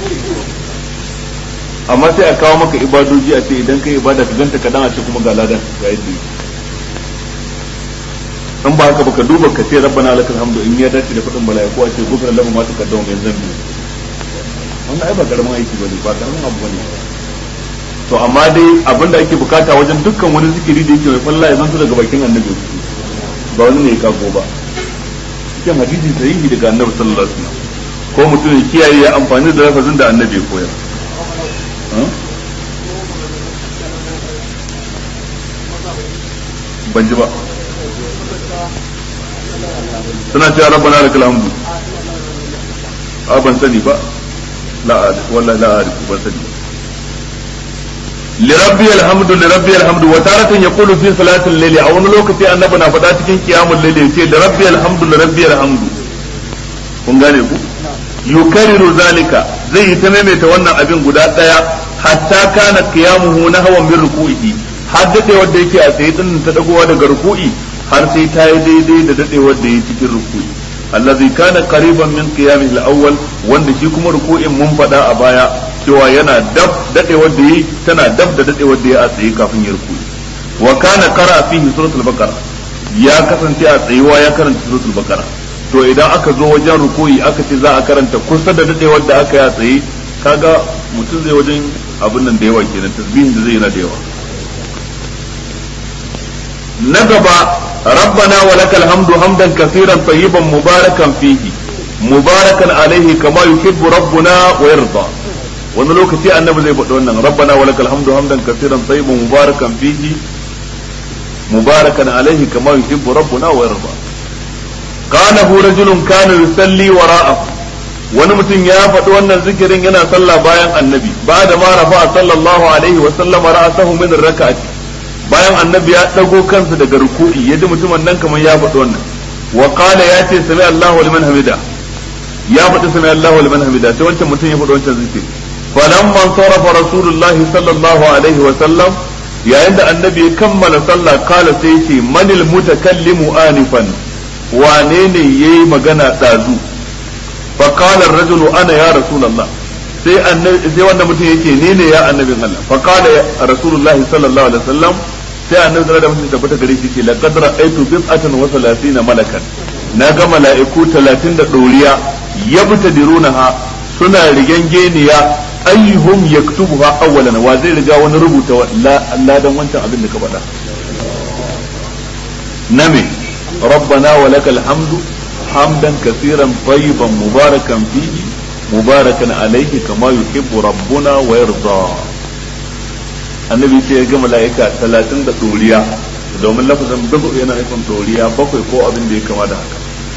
amma sai a kawo maka ibadoji a ce idan kai ibada ka ganta kadan a ce kuma ga ladan ga yadda in ba haka baka duba ka ce rabbana lakal hamdu in ya dace da fadin malaiku a ce gufran lahu ma taqaddama min zambi wannan ai ba karamin aiki bane ba karamin abu bane to amma dai abinda ake bukata wajen dukkan wani zikiri da yake mai falla ya zanto daga bakin annabi ba wani ne ya kago ba cikin hadisi sahihi daga annabi sallallahu alaihi wasallam ko mutum ya kiyaye ya amfani da lafazin da annabi ya koyar ban ji ba suna cewa rabbana lakal hamdu a ban sani ba la wallahi la a'rif ban sani lirabbi alhamdu lirabbi alhamdu wa taratan yaqulu fi salatil layli a wani lokaci annabi na faɗa cikin qiyamul layli yace lirabbi alhamdu lirabbi alhamdu kun gane ku yukariru zalika zai yi ta maimaita wannan abin guda daya hatta kana qiyamuhu nahwan min ruku'ihi har dadewar da yake a tsaye din ta dagowa daga ruku'i har sai ta yi daidai da dadewar da yake cikin ruku'i allazi kana qariban min qiyamihi al-awwal wanda shi kuma ruku'in mun faɗa a baya cewa yana dab dadewar da yi tana dab da dadewar da ya a tsaye kafin ya ruku'i wa kana qara fihi suratul baqara ya kasance a tsayuwa ya karanta suratul baqara to idan aka zo wajen ruku'i aka ce za a karanta kusa da dadewar da aka yi a tsaye kaga mutum zai wajen abin nan da yawa kenan tasbihin da zai yana da yawa na gaba rabbana wa lakal hamdu hamdan kaseeran tayyiban mubarakan fihi mubarakan alaihi kama yuhibbu rabbuna wa yarda wani lokaci annabi zai faɗi wannan rabbana wa lakal hamdu hamdan kaseeran tayyiban mubarakan fihi mubarakan alaihi kama yuhibbu rabbuna wa yarda قاله رجل كان يصلي وراءه wani mutum ya faɗi wannan zikirin yana sallah bayan annabi ba da ma rafa sallallahu alaihi wa sallam ra'sahu min rak'ati bayan annabi ya dago kansa daga ruku'i yadda mutumin nan kamar ya faɗi wannan wa qala ya ce sami Allahu liman hamida ya faɗi sami Allahu liman hamida sai wancan mutum ya faɗi wancan zikiri falamma sarafa rasulullahi sallallahu alaihi wa sallam yayin da annabi ya kammala sallah kala sai ya ce manil mutakallimu anifan wane ne yayi magana dazu fa qala ar-rajulu ana ya rasulullah sai annabi sai wanda mutum yake ni ne ya annabin Allah fa qala rasulullah sallallahu alaihi wasallam sai annabi sallallahu alaihi wasallam tabbata gare shi ce laqad ra'aytu bid'atan wa salatina malakan na ga mala'iku 30 da doriya yabtadirunaha suna rigen geniya ayyuhum yaktubuha awwalan wa zai riga wani rubuta ladan wancan abin da ka faɗa name ربنا ولك الحمد حمدا كثيرا طيبا مباركا فيه مباركا عليه كما يحب ربنا ويرضى annabi ce ya ga mala'ika talatin da ɗoriya domin lafazin bakwai yana nufin ɗoriya bakwai ko abin da ya kama da haka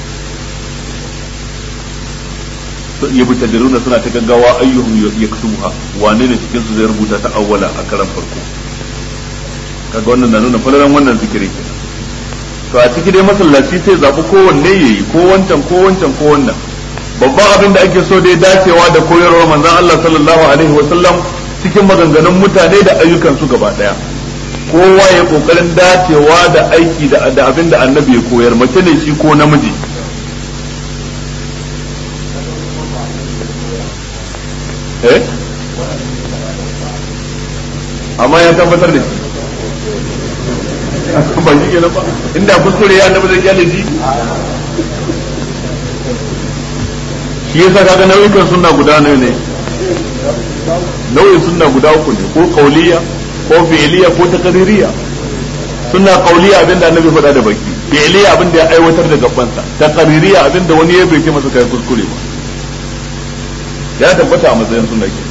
ya bi tadiruna suna ta gaggawa ayyuhum ya kutubuha wane ne cikin su zai rubuta ta awwala a karan farko kaga wannan na nuna falalan wannan zikiri kenan to a ciki dai masallaci sai zaɓi kowanne ya yi ko wancan ko wancan ko wannan babban abin da ake so dai dacewa da koyarwar manzon Allah sallallahu alaihi wa sallam cikin maganganun mutane da ayyukan su gaba daya kowa ya kokarin dacewa da aiki da abin da annabi ya koyar mace ne shi ko namiji eh amma ya tabbatar da shi ba shi kenan ba inda kuskure ya annabi zai kyale shi shi yasa kaga nau'ikan sunna guda nawa ne nau'in sunna guda uku ne ko kauliya ko fi'liya ko taqririya sunna kauliya abinda annabi faɗa da baki fi'liya abinda ya aiwatar da gabansa taqririya abinda wani ya bai masa kai kuskure ba ya tabbata a matsayin sunna ke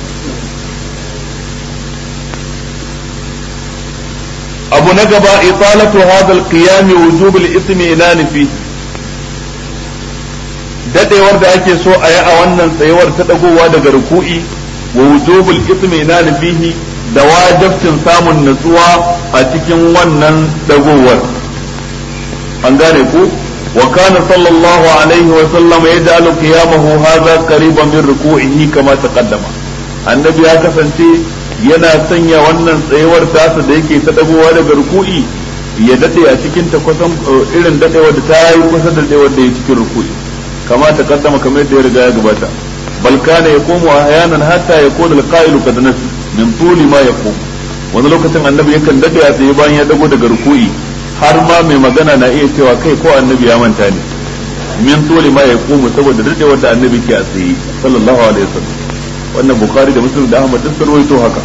abu na gaba italatu hadha al-qiyam wujub al-itminan fi dadewar da ake so a yi a wannan tsayuwar ta dagowa daga ruku'i wa wujubul itminan fihi da wajibcin samun natsuwa a cikin wannan dagowar an gane ku wa kana sallallahu alaihi wa sallam yaj'alu qiyamahu hadha qariban min ruku'ihi kama taqaddama annabi ya kasance yana sanya wannan tsayuwar tasa da yake ta dagowa daga ruku'i ya dade a cikin ta kusan irin dadewar da ta yi kusa da dadewar da ya cikin ruku'i kama ta kaddama kamar yadda ya riga ya gabata bal kana yaqumu ahyanan hatta yakuna al-qa'ilu qad nasi min tuli ma yaqum wani lokacin annabi yakan dade a tsaye bayan ya dago daga ruku'i har ma mai magana na iya cewa kai ko annabi ya manta ne min tuli ma ya komu saboda dadewar da annabi ke a tsaye sallallahu alaihi wasallam wannan bukhari da muslim da ahmad duk sarwaito haka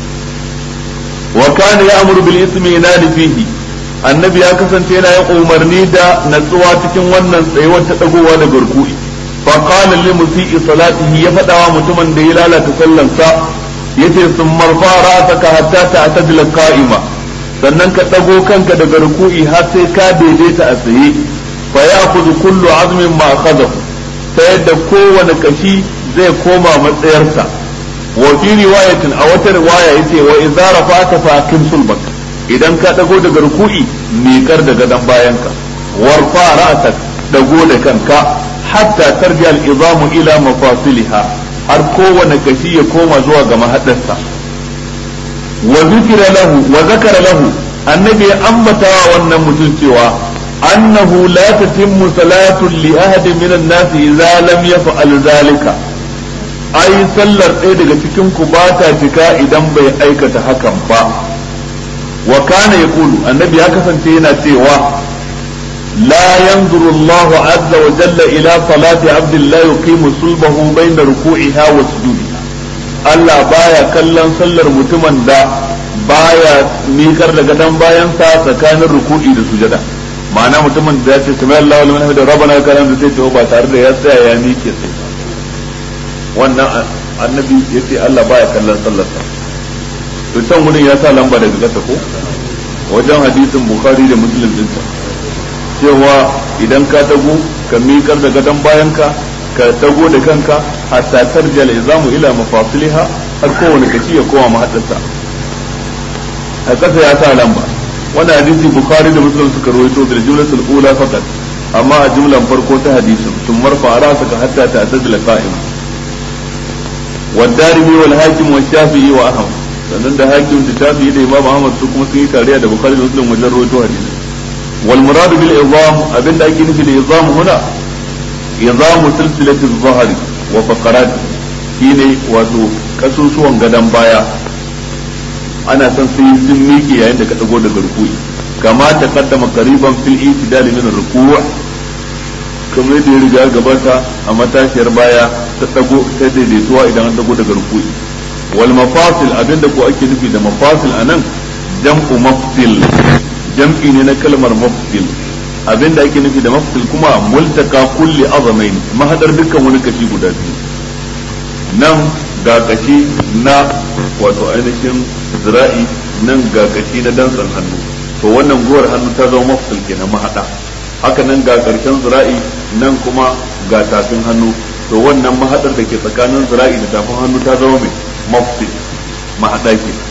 wa kana ya'muru bil ismi yanadi fihi annabi ya kasance yana yin umarni da natsuwa cikin wannan tsayuwar ta dagowa da garku'i fa qala lil musii salatihi ya fada wa mutumin da ya lalata sallansa yace sun marfa ra'saka hatta ta'tadila qa'ima sannan ka dago kanka daga ruku'i har sai ka daidaita a tsaye fa ya'khudhu kullu 'azmin ma akhadahu ta yadda kowane kashi zai koma matsayarsa wa fi riwayatin a wata riwaya yace wa idza rafa'ta fa aqim sulbak idan ka dago daga ruku'i miƙar da gadon bayanka warfa ra'sak dago da kanka hatta tarji al-izamu ila mafasiliha har kowane kashi ya koma zuwa ga mahadarsa wa zikira lahu wa zakara lahu annabi ya ambata wa wannan mutum cewa annahu la tatimmu salatu li ahadin min an-nas idza lam yaf'al zalika ai sallar ɗaya daga cikin ku ba ta cika idan bai aikata hakan ba wa kana yaqulu annabi ya kasance yana cewa لا ينظر الله عز وجل إلى صلاة عبد الله يقيم صلبه بين ركوعها وسجودها Allah baya kallon sallar mutumin da baya mikar da gadon bayansa tsakanin ruku'i da sujada ma'ana mutumin da ya ce sami Allah wal manhamid rabbana kalam da sai ce ba tare da ya tsaya ya mike sai wannan annabi yace Allah baya kallon sallarsa to can wurin ya sa lamba daga kasa ko wajen hadisin bukhari da muslim din cewa idan ka tago ka miƙar da gadon bayanka ka tago da kanka hatta tarjal izamu ila mafasiliha har kowane kashi ya koma mahaddasa a ƙasa ya sa lamba wannan hadisi bukhari da muslim suka rawaito da jumlatul ula faqat amma a jumlan farko ta hadisin sun marfa ra'saka hatta ta'tadila qa'im والدارمي والحاكم والشافعي وأحمد sannan da hakim da shafi'i da imam ahmad su kuma sun yi tarayya da bukhari da muslim wajen rawaito hadisi والمراد بالعظام أبن دا أكي نفي العظام هنا عظام سلسلة الظهر وفقرات shine wato kasusuwan gadon baya ana son sai sun miƙe yayin da ka dago daga rukui kama ta kaddama qariban fil itidal min ruku' kamar yadda ya riga gabata a matashiyar baya ta dago ta daidaituwa idan an dago daga rukui wal mafasil abinda ko ake nufi da mafasil anan jam'u mafsil jam'i ne na kalmar mafsil abin da ake nufi da mafsil kuma multaka kulli azamain mahadar dukkan wani kashi guda biyu nan ga kashi na wato ainihin zira'i nan ga kashi na dantsan hannu to wannan guwar hannu ta zama mafsil kenan mahada haka nan ga karshen zira'i nan kuma ga tafin hannu to wannan mahadar da ke tsakanin zira'i da tafin hannu ta zama mai mafsil mahada kenan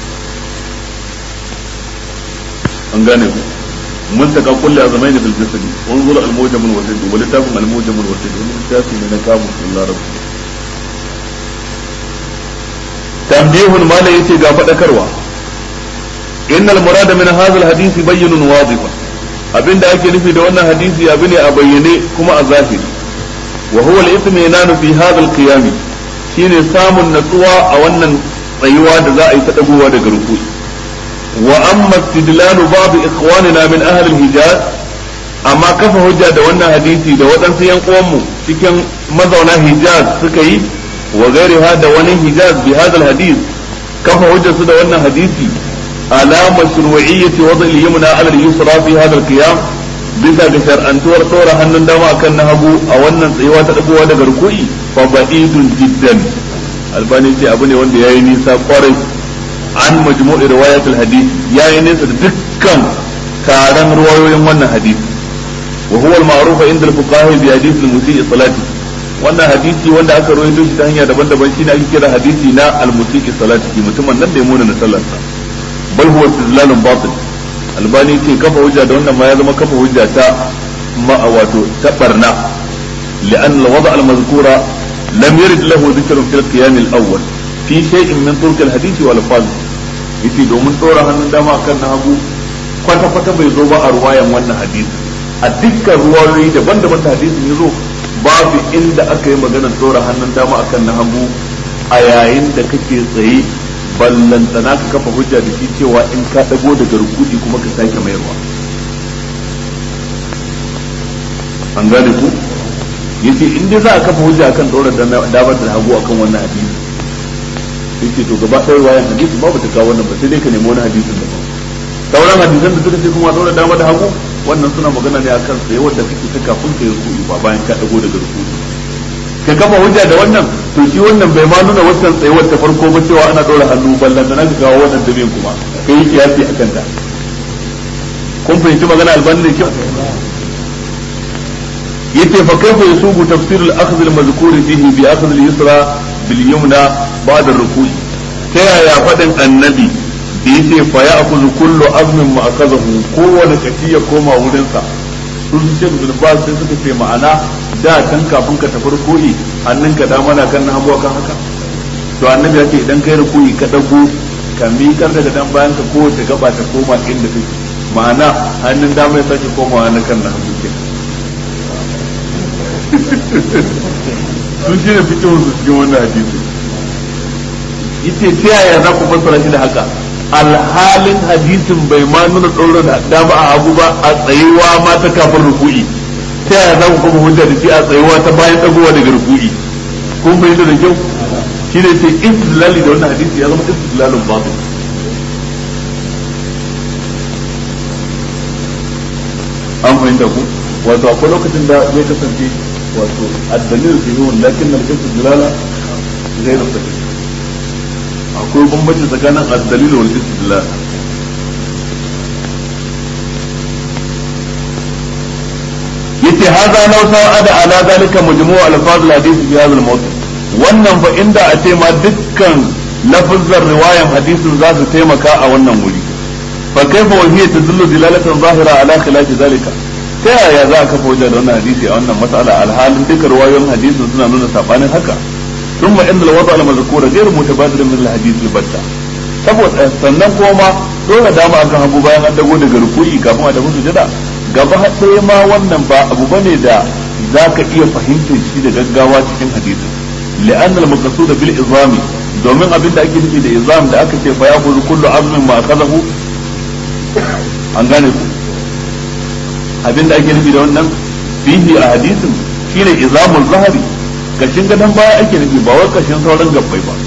an gane ku mun taka kulli azamaini fil jasadi unzur al mujam al wasid wa litafum al mujam al wasid wani littafi ne na kamun sallallahu alaihi tambihun mala yace ga fadakarwa innal murada min hadha al hadisi bayyinun wadihun abinda ake nufi da wannan hadisi abu ne a bayyane kuma a zahiri wa huwa al itminanu fi hadha al qiyam shine samun natsuwa a wannan tsayuwa da za a yi ta dagowa daga rukui وأما استدلال بعض إخواننا من أهل الحجاز أما كفى هجة da wannan hadisi da waɗansu ‘yan uwanmu cikin mazauna Hijaz suka yi wa gairiha da wani Hijaz bi hadal hadis kafa hujja su da wannan hadisi ala mashru'iyyati wada al-yumna ala al-yusra fi hadal qiyam bisa ga shar'antuwar tsora hannun dama akan na hagu a wannan tsayuwa ta dagowa daga ruku'i fa ba'idun jiddan albani ce abu ne wanda yayi nisa kwarai an majmu'i riwayat al-hadith yayi nesa da dukkan taron ruwayoyin wannan hadisi wa huwa al-ma'ruf inda al-fuqaha bi hadith al-musii salati wannan hadisi wanda aka rawaito shi ta hanya daban-daban shine ake kira hadisi na al-musii salati mutumin nan da ya muna na sallarsa bal huwa istidlalun batil albani ce kafa hujja da wannan ma ya zama kafa hujja ta ma wato ta barna لأن الوضع المذكور لم يرد له ذكر في القيام الأول في شيء من طرق الحديث والألفاظ yace domin ɗora hannun dama kan na hagu kwata kwata bai zo ba a ruwayan wannan hadisi a dukkan ruwayoyi daban-daban da hadisin ya zo babu inda aka yi maganar ɗora hannun dama akan na hagu a yayin da kake tsaye ballantana ka kafa hujja da shi cewa in ka ɗago daga rukudi kuma ka sake mayarwa an gane ku yace in dai za a kafa hujja akan dora damar da hagu akan wannan hadisi yace to gaba ɗaya wayan hadisi ba ta kawo wannan ba sai dai ka nemi wani hadisin da sauran hadisan da suka ce kuma dora dama da hagu wannan suna magana ne akan sai wanda kake ta kafin ka yi rukuni ba bayan ka dago daga rukuni ka kafa hujja da wannan to shi wannan bai ma nuna wancan tsayuwar ta farko ba cewa ana dora hannu ballan da ka kawo wannan damin kuma kai yi kiyasi akan ta kun fahimci magana albani da kyau yace fa kaifa yasubu tafsir al-akhdh al-mazkur fihi bi akhdh al-yusra bil yumna ba'da ar-ruku'i ta yaya fadin annabi da yace fa ya'khudhu kullu azmin ma akazahu kowane kashi ya koma wurin sa sun su ce bin ba sai suka ce ma'ana da kan kafin ka tafi ruku'i hannunka da mana kan hagu kan haka to annabi ya ce idan kai ruku'i ka dago ka miƙar daga dan bayan ka kowace gaba ta koma inda take ma'ana hannun dama ya sake komawa na kan na hagu kenan sun shi ne fitowar su cikin wannan hadisi yace ta yaya za ku fassara shi da haka alhalin hadisin bai ma nuna ɗora da dama a hagu ba a tsayuwa ma ta kafin ruku'i ta yaya za ku kuma hujja da shi a tsayuwa ta bayan ɗagowa daga ruku'i kun fahimta da kyau shi ne ce istidlali da wannan hadisi ya zama istidlalun batil an fahimta ku wato akwai lokacin da zai kasance wato addalil fi huwa lakin na kasu dilala zai da sahih akwai bambanci tsakanin addalil wal istidlal yace hadha law sa'ada ala zalika majmu' alfaz alhadith fi hadha almawdu wannan fa inda a ce ma dukkan lafazar riwayan hadisin za su taimaka a wannan wuri fa kaifa wa hiya tadullu dilalatan zahira ala khilafi zalika ta yaya za a kafa wajen da wannan hadisi a wannan mas'ala alhalin duka ruwayoyin hadisin suna nuna sabanin haka ثم ان الوضع المذكور غير متبادر من الحديث البتة saboda sannan kuma ma dole dama akan hagu bayan an dago daga ruku'i kafin a tafi sujada gaba ɗaya ma wannan ba abu bane da za ka iya fahimtar shi da gaggawa cikin hadisin li'anna al-maqsud bil izami domin abin da ake nufi da izam da aka ce fa ya kullu azmin ma akazahu an gane ku abin da ake nufi da wannan fihi a hadisin shine izamul zahari kashin gadon baya ake nufi ba wai kashin sauran gabbai ba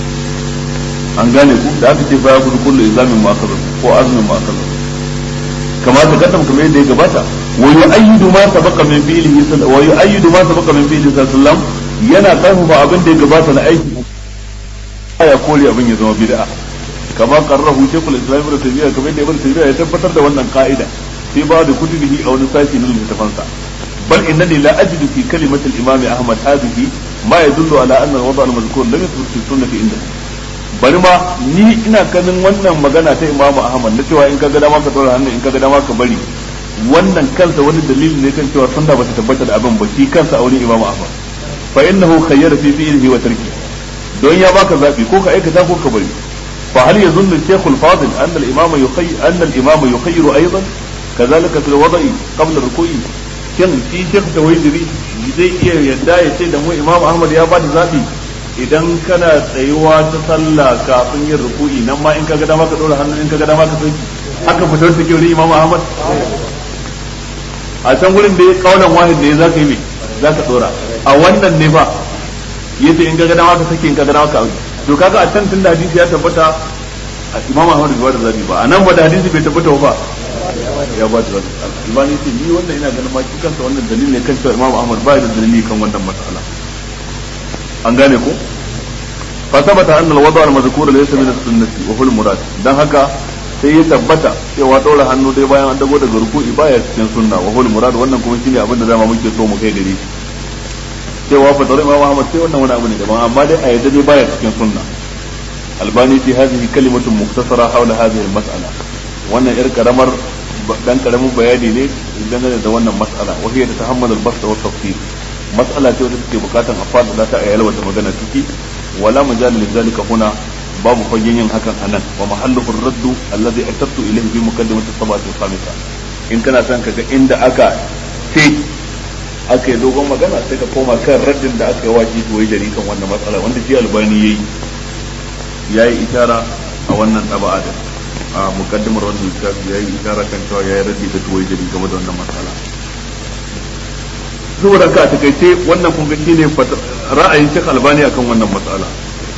an gane ku da aka ce baya kudu kullu izamin ma kaza ko azumin ma kaza kama ta kaddam kamar yadda ya gabata wa yu'ayyidu ma sabaqa min fi'lihi wa yu'ayyidu ma sabaqa min fi'lihi sallallahu yana karfafa abin da ya gabata na aiki ya kore abin ya zama bid'a kama qarrahu shaykhul islam ibn taymiyyah kamar yadda ibn taymiyyah ya tabbatar da wannan ka'ida sai ba da kutubihi a wani sashi na littafansa بل إنني لا أجد في كلمة الإمام أحمد هذه ما يدل على أن الوضع المذكور لم يثبت في السنة عنده bari ma ni ina ganin wannan magana ta Imam Ahmad na cewa in ka ga dama ka dora hannu in ka ga dama ka bari wannan kansa wani dalili ne kan cewa sunna bata tabbata da abin ba shi kansa a wurin Imam Ahmad fa innahu khayyara fi fi'lihi wa tarki don ya baka zabi ko ka aikata ko ka bari fa hal yazunnu Sheikh al-Fadil anna al-imam yukhayyi anna al-imam yukhayyiru aidan كذلك في الوضع قبل الركوع shin shi shek da waidiri zai iya yadda ya ce da mu imam ahmad ya ba da zaɓi idan kana tsayuwa ta sallah kafin yin ruku'i nan ma in ka ga dama ka dora hannu in ka ga dama ka sauki haka fitar ta kyau imam ahmad a can gurin da ya kaunan wahid da ya zaka yi me zaka dora a wannan ne ba yace in ka ga dama ka sake in ka ga dama ka auki to kaga a can tun da hadisi ya tabbata imam ahmad bai da zabi ba a nan ba da hadisi bai tabbata ba ya ba da zabi albani ce ni wannan ina ganin ma shi kansa wannan dalili ne kan cewa imam ahmad ba da dalili kan wannan mas'ala an gane ko fa sabata anna al-wada' al-madhkur laysa min as-sunnati wa huwa al-murad dan haka sai ya tabbata cewa daura hannu dai bayan an dago daga ruku'i baya cikin sunna wa huwa al-murad wannan kuma shine abin da dama muke so mu kai gare shi cewa fa dare imam ahmad sai wannan wani abu ne daban amma dai a yadda dai baya cikin sunna albani fi hadhihi kalimatun muktasara hawla hadhihi al-mas'ala wannan yar karamar dan karamin bayani ne dangane da wannan mas'ala wa hiya tatahammal al-bast wa tafsir mas'ala ce wadda take bukatan a fada ta a yalwata magana ciki wala majal li zalika huna babu fagen yin hakan anan wa mahalluhu ar-radd alladhi atattu ilayhi bi muqaddimati sabati al-khamisa in kana son kaga inda aka ce aka yi dogon magana sai ka koma kan raddin da aka yi wa shi tuwai jari kan wannan matsala wanda shi albani yayi yayi itara a wannan taba'a da a mukaddimar wannan littafi yayi isara kan cewa yayi raddi da tuwai jari game da wannan matsala saboda ka takaice wannan kun ga shine ra'ayin Sheikh Albani akan wannan matsala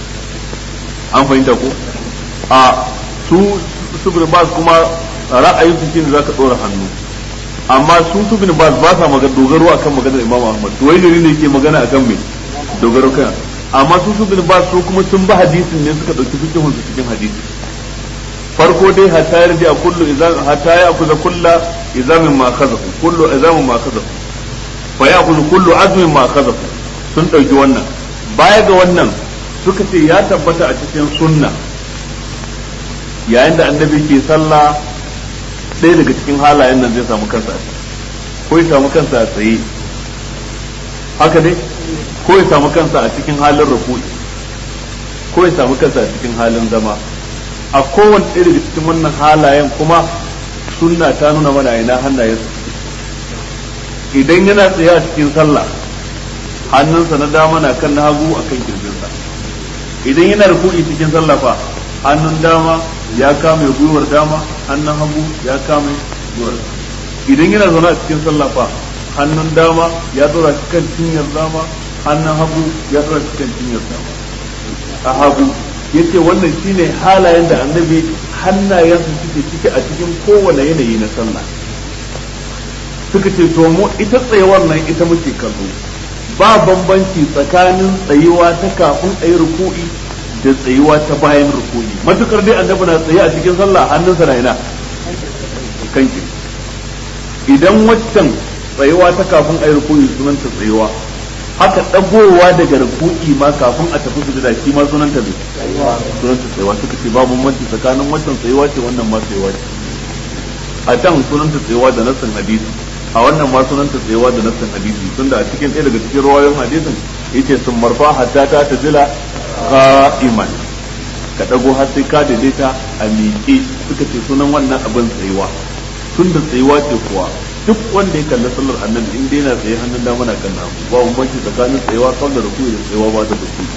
an fahimta ko a su su bin bas kuma ra'ayin su shine zaka dora hannu amma su su bin bas ba sa magana dogaro akan maganar Imam Ahmad to wai ne yake magana akan me dogaro kan amma su su bin bas su kuma sun ba hadisin ne suka dauki fikihun su cikin hadisi farko dai hatta yarda a kullu idan hatta ya kuza kulla izamin ma kazafu kullu izamin ma kazafu fa ya kuza kullu azmin ma kazafu sun dauki wannan baya ga wannan suka ce ya tabbata a cikin sunna yayin da annabi ke sallah ɗaya daga cikin halayen nan zai samu kansa a ko ya samu kansa a tsaye haka dai ko ya samu kansa a cikin halin ruku'i ko ya samu kansa a cikin halin zama a kowane ɗaya daga cikin wannan halayen kuma sunna ta nuna mana ina hannayen su idan yana tsaye a cikin sallah hannunsa na dama na kan na hagu a kan kirjinsa idan yana ruku'i cikin sallah fa hannun dama ya kame gwiwar dama hannun hagu ya kame gwiwar idan yana zaune a cikin sallah fa hannun dama ya tsora kan cinyar dama hannun hagu ya tsora kan cinyar dama a hagu yace wannan shine halayen da annabi hannayensu suke ciki a cikin kowane yanayi na sallah suka ce to mu ita tsayuwar nan ita muke kallo ba bambanci tsakanin tsayuwa ta kafin a yi ruku'i da tsayuwa ta bayan ruku'i matukar dai annabi na tsaye a cikin sallah hannunsa na ina kanki idan waccan tsayuwa ta kafin a yi ruku'i sunanta tsayuwa haka dagowa daga ruku'i ma kafin a tafi sujada shi ma sunanta ne sunanta tsayuwa suka ce babu bambanci tsakanin waccan tsayuwa ce wannan ma tsayuwa ce a can sunanta tsayuwa da nassin hadisi a wannan ma sunanta tsayuwa da nassin hadisi tunda a cikin ɗaya daga cikin rawayoyin hadisin yace sun marfa hatta ta tazila qa'iman ka dago har sai ka daidaita a miƙe suka ce sunan wannan abin tsayuwa tunda tsayuwa ce kuwa duk wanda ya kalli sallar annabi in dai na tsaye hannun dama na kan hagu ba bambanci tsakanin tsayewa kan da rukuyi da tsayewa ba da rukuyi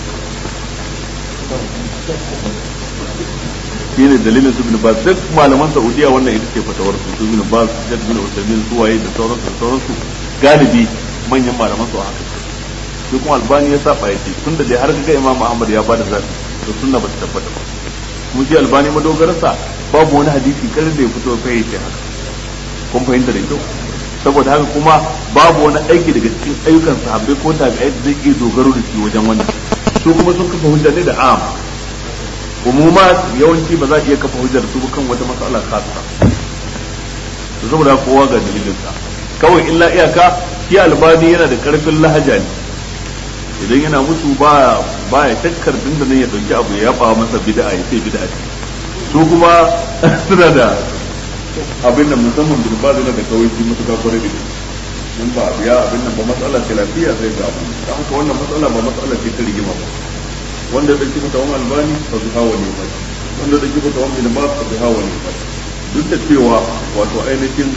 shi ne dalilin su bin baz duk malaman saudiya wannan ita ce fatawar su bin baz jad bin usaimin suwaye da sauransu da sauransu galibi manyan malaman su haka shi kuma albani ya saba ya ce tunda dai har ga imam ahmad ya bada zafi to sunna ba ta tabbata ba kuma shi albani madogararsa babu wani hadisi karin da ya fito kai ya ce haka kun fahimta da kyau saboda haka kuma babu wani aiki daga cikin ayyukan sahabbai ko da ga zai iya dogaro da shi wajen wannan su kuma sun kafa hujja ne da am umuma yawanci ba za a iya kafa hujjar su kan wata matsala khassa to saboda kowa ga dalilin sa kawai illa iyaka shi albani yana da karfin lahaja ne idan yana musu ba ba ya shakkar dindanin ya dauki abu ya yaba masa bid'a ya ce bid'a ce su kuma suna da abin da musamman durba da da kawai shi mutuka kwarai da in ba biya abin nan ba matsala ce lafiya sai ga abu da haka wannan matsala ba matsala ce ta rigima ba wanda da dauki mutawan albani fa bi hawa ne ba wanda da dauki mutawan bin ba fa bi hawa ne ba duk da cewa wato ainihin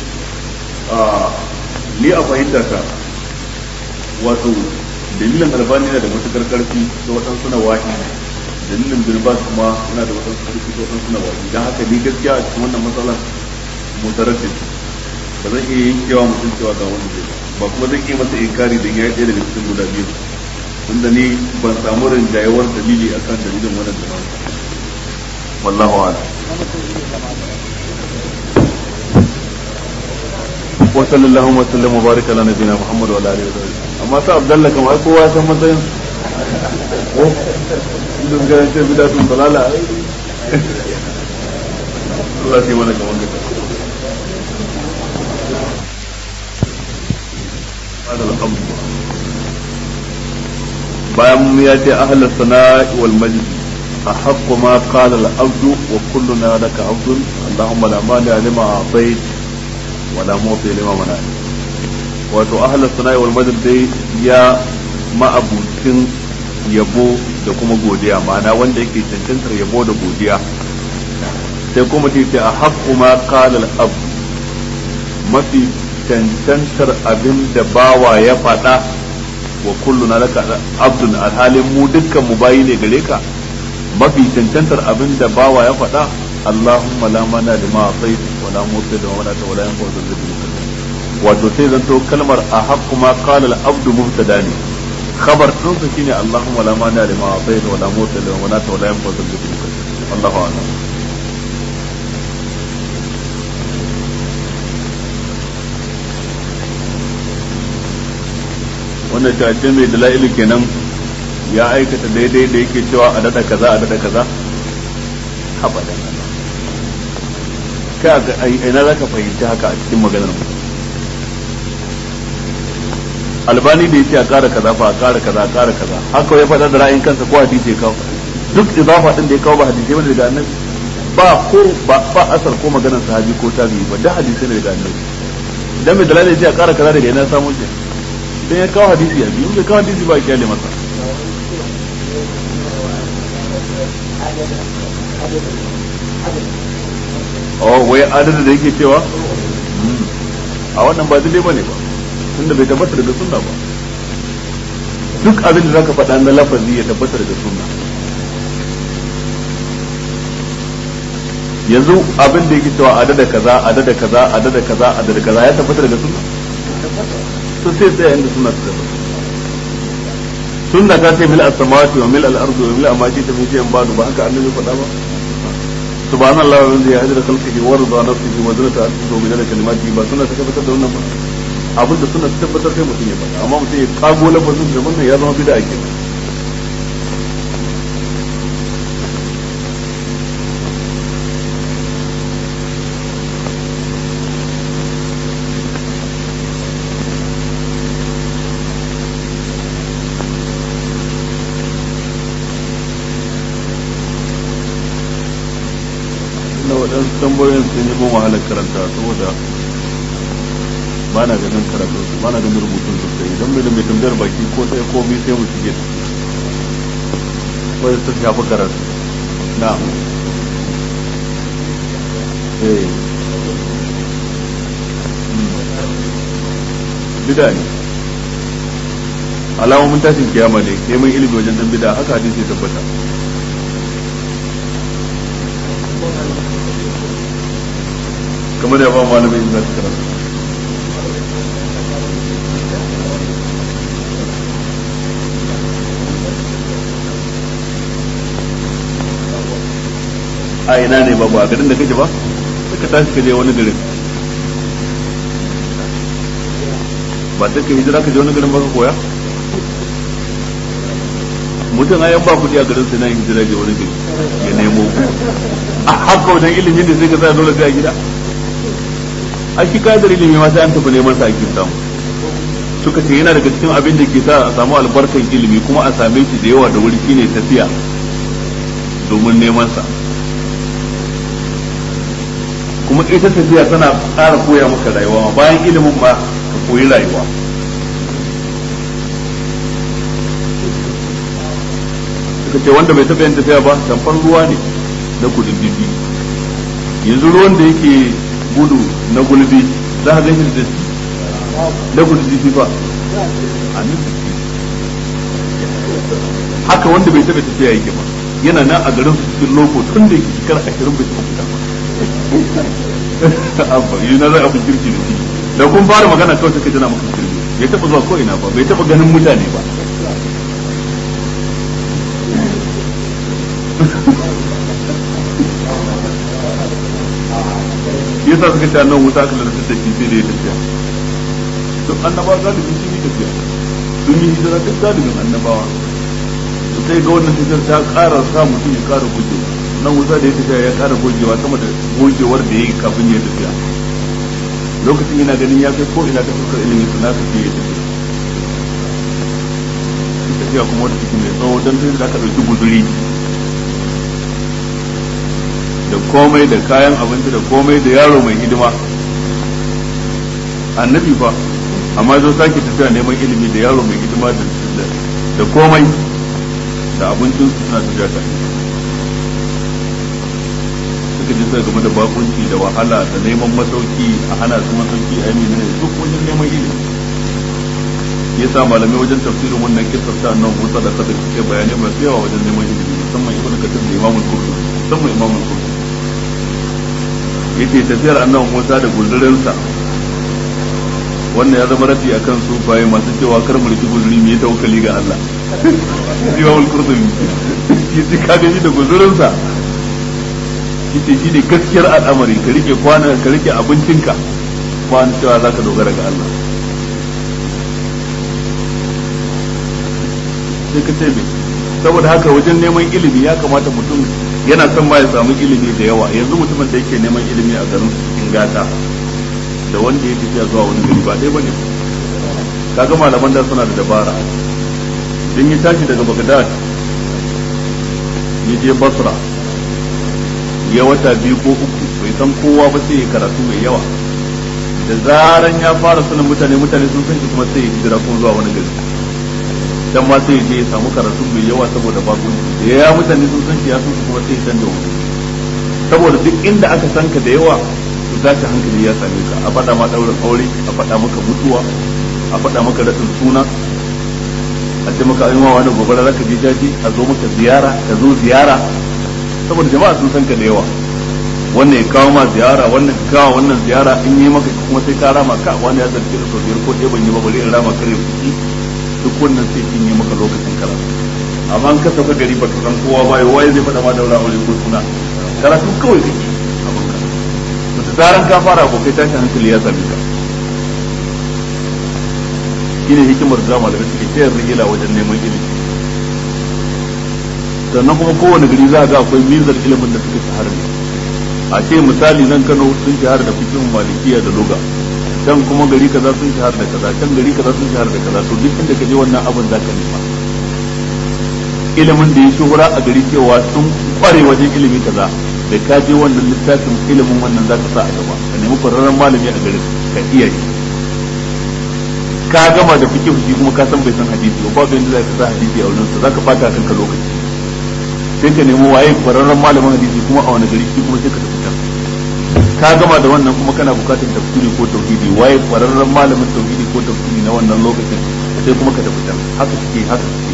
ni a fahimta ta wato dalilin albani yana da matukar karfi da waɗansu na wahi dalilin birbas kuma yana da waɗansu karfi da waɗansu na wahi don haka ni gaskiya a cikin wannan matsalar mutaraddid ba zan iya yankewa mutum cewa ga wanda zai ba kuma zan iya masa inkari dan yayi ɗaya daga cikin guda biyu tunda ni ban samu rinjayewar dalili akan dalilin wannan da nan wallahu a'lam wa sallallahu wa sallam wa baraka ala nabiyina muhammad wa ala alihi wa sahbihi amma sa abdallah kamar kowa san matsayin ko duk ga ce bidatun dalala Allah sai mana kaman gaba bayan ya ce ahla sana'i wal majd أحق ما قال العبد وكلنا لك عبد اللهم لا مانع لما أعطيت ولا معطي لما منعت wato ahla sana'i wal madad dai ya ma'abucin yabo da kuma godiya ma'ana wanda yake cancantar yabo da godiya sai kuma ta ce a haƙƙu ma qala al mafi cancantar abin da bawa ya faɗa wa kulluna laka abdun alhalin mu dukkan mu bayi ne gare ka mafi cancantar abin da bawa ya faɗa Allahumma la mana lima atait wa la muti da wa la ta wa la yanfa wa zalzal wato sai zanto kalmar a haqqu ma qala al-abdu mubtada ne khabar din sa shine Allahumma la mani lima atayta wa la muta lima manata wa la yanfa dhul jaddi Allahu a'lam wannan ta ce mai dala'ilu kenan ya aikata daidai da yake cewa a dada kaza a dada kaza abadan ka ga ina zaka fahimci haka a cikin maganar mu albani da yace a ƙara kaza fa a ƙara kaza a ƙara kaza haka ya faɗa da ra'ayin kansa ko hadisi ya kawo duk idafa din da ya kawo ba hadisi bane daga annabi ba ko ba ba asar ko maganar sahabi ko tabi'i ba da hadisi ne daga annabi dan mai dalilin yace a ƙara kaza daga ina samu shi dan ya kawo hadisi a biyu bai kawo hadisi ba ya kyale masa oh wai adadin da yake cewa a wannan ba daidai bane ba tunda bai tabbata daga sunna ba duk abin da zaka faɗa na lafazi ya tabbata daga sunna yanzu abin da yake cewa adada kaza adada kaza adada kaza adada kaza ya tabbata daga sunna to sai sai inda sunna ta tabbata sunna ta ce mil as-samawati wa mil al-ardi wa mil ma shi ta min shay'in ba'du ba haka annabi faɗa ba subhanallahi wa bihamdihi hajra khalqihi wa rida nafsihi wa zinata ardihi wa midada kalimatihi ba sunna ta tabbatar da wannan ba abinda suna tabbatar sai mutum ya faɗa amma mutum ya kago lafazin da wannan ya zama bid'a kenan waɗansu tambayoyin sun yi mun wahalar karanta saboda ba na ganin karatu ba na ganin rubutun sosai idan mai da mai tambayar baki ko sai ko bi sai mu shige wai ta shafi karatu na eh bida ne alamomin tashin kiyama ne neman ilimi wajen dan bida haka hadisi tabbata kamar da ba malamin da karatu a ina ne babu a garin da kake ba sai ka tashi ka je wani garin ba sai ka hijira ka je wani garin ba ka koya mutum ayan ba kudi a garin sai na hijira je wani gari ya nemo a haka wajen ilimin da sai ka sa dole sai a gida a shi kadar ilimi ma sai an tafi neman sa ake samu suka ce yana daga cikin abin da ke sa a samu albarkan ilimi kuma a same shi da yawa da wuri shine tafiya domin neman sa kuma ita tafiya tana ƙara koya maka rayuwa bayan ilimin ma ka koyi rayuwa suka ce wanda bai taɓa yin tafiya ba tamfar ruwa ne na kududdufi yanzu ruwan da yake gudu na gulbi za ka ganin da na kududdufi ba a haka wanda bai taɓa tafiya yake ba yana nan a garin su cikin loko tun da yake shekara ashirin bai taɓa fita ba abba yi na zai abin kirki da shi da kun fara magana kawai suka jana maka kirki bai taɓa zuwa ko ina ba bai taɓa ganin mutane ba yasa suka ce nan wuta aka lalata da shi sai da ya tafiya duk annabawa galibi sun yi tafiya sun yi hijira duk galibin annabawa to sai ga wannan tafiyar ta ƙara sa mutum ya ƙara gujewa nan wuta da ya tafiya ya ƙara gogewa sama da gogewar da ya yi kafin ya tafiya lokacin yana ganin ya kai ko ina ta fuskar ilimin su na tafiya ya tafiya tafiya kuma wata cikin mai tsawo don sai da aka ɗauki guduri da komai da kayan abinci da komai da yaro mai hidima annabi fa amma zo sake tafiya neman ilimi da yaro mai hidima da komai da abincin su suna tafiya tare suka ji sai game da bakunci da wahala da neman masauki a hana su masauki a yi ne duk wajen neman ilimi ya sa malamai wajen tafsirin wannan kisar ta nan musa da kada suke bayanai masu yawa wajen neman ilimi musamman ibnu kathir da imamul qurtubi musamman imamul qurtubi yace tafiyar annabi Musa da guldurinsa wannan ya zama rafi akan su baye masu cewa kar mu riki guzuri mu yi tawakkali ga Allah Imam al-Qurtubi yace ka gani da guzurin sa yace shi ne gaskiyar al'amari ka rike kwana ka rike abincinka ba an cewa zaka dogara ga Allah sai ka ce me saboda haka wajen neman ilimi ya kamata mutum yana son ma ya samu ilimi da yawa yanzu mutumin da yake neman ilimi a garin cikin gata da wanda ya tafiya zuwa wani gari ba ɗaya bane kaga malaman da suna da dabara idan ya tashi daga Baghdad ya je Basra ya wata biyu ko uku bai san kowa ba sai ya karatu mai yawa da zaran ya fara sanin mutane mutane sun san shi kuma sai ya hijira kuma zuwa wani gari dan ma sai je ya samu karatu mai yawa saboda bakunci da ya mutane sun san shi ya san kuma sai ya canza wani saboda duk inda aka san ka da yawa to tashi hankali ya same ka a faɗa ma ɗaurin aure a faɗa maka mutuwa a faɗa maka raɗin suna a ce maka ayyuma wani gobara zaka je jaji a zo maka ziyara ka zo ziyara saboda jama'a sun san ka da yawa wannan ya kawo ma ziyara wannan ya kawo wannan ziyara in yi maka kuma sai ka rama ka wani ya zargi da sau biyar ko ɗaya ban yi ba bari in rama kare fuki duk wannan sai kin yi maka lokacin karatu amma an ka sauka gari baka san kowa ba waye zai faɗa ma daura aure ko suna karatu kawai kake abin ka to da zaran ka fara abokai tashi hankali ya same ka shine hikimar da malamai suke tayar rigila wajen neman ilimi sannan kuma kowane gari za a ga akwai mizar ilimin da suka shahara ne a ce misali nan Kano sun shahara da fikin malikiya da loga can kuma gari kaza sun shahara da kaza can gari kaza sun shahara da kaza to duk inda ka je wannan abin za ka nema ilimin da ya shuhura a gari cewa sun kware wajen ilimi kaza da ka je wannan littafin ilimin wannan za ka sa a gaba ka nemi kwararren malami a garin ka iya yi ka gama da fikin shi kuma ka san bai san hadisi ba babu yanda za ka sa hadisi a wurinsa za ka bata kanka lokaci sai ka nemi waye kwararren malamin hadisi kuma a wani gari shi kuma sai ka tafi can ka gama da wannan kuma kana bukatar tafsiri ko tauhidi waye kwararren malamin tauhidi ko tafsiri na wannan lokacin sai kuma ka tafi can haka suke haka suke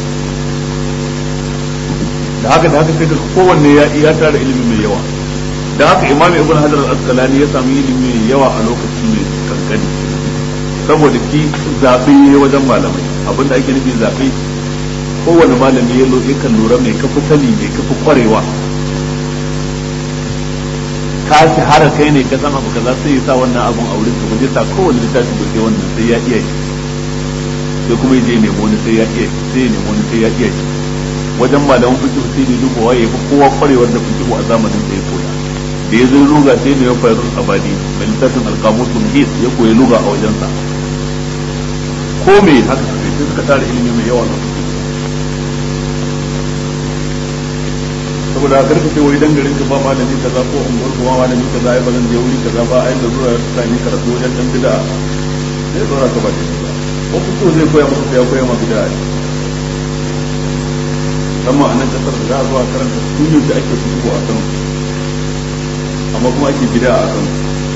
da haka da haka sai ka kowanne ya ya tara ilimi mai yawa da haka imam ibn hajar al-asqalani ya samu ilimi mai yawa a lokaci mai kankani saboda shi zaɓe wajen malamai abinda ake nufi zaɓe kowane malami ya lo yakan lura mai kafa sani mai kafa kwarewa ka shahara kai ne ka san abu kaza sai ya sa wannan abun a wurin ba zai sa kowane littafi ba sai wannan sai ya iya shi sai kuma ya je ya nemo wani sai ya iya shi sai ya nemo wani sai ya iya shi wajen malaman fiqh sai ne duba waye fa kowa kwarewar da fiqh a zamanin da ya koya da ya zo luga sai ne ya fayar abadi da littafin alqamus muhit ya koyi luga a wajensa ko me haka sai suka tara ilimi mai yawa lokaci saboda karka ce wai dan garin ka ba malami kaza ko unguwar kuma malami kaza ai ba zan je wuri kaza ba ai da zuwa ta ne karatu wajen dan bid'a sai dora ka ba ba ko kuto zai koya maka sai ya koya maka bid'a amma a nan kasar da za a zuwa karanta sunan da ake fito a kan amma kuma ake bid'a a kan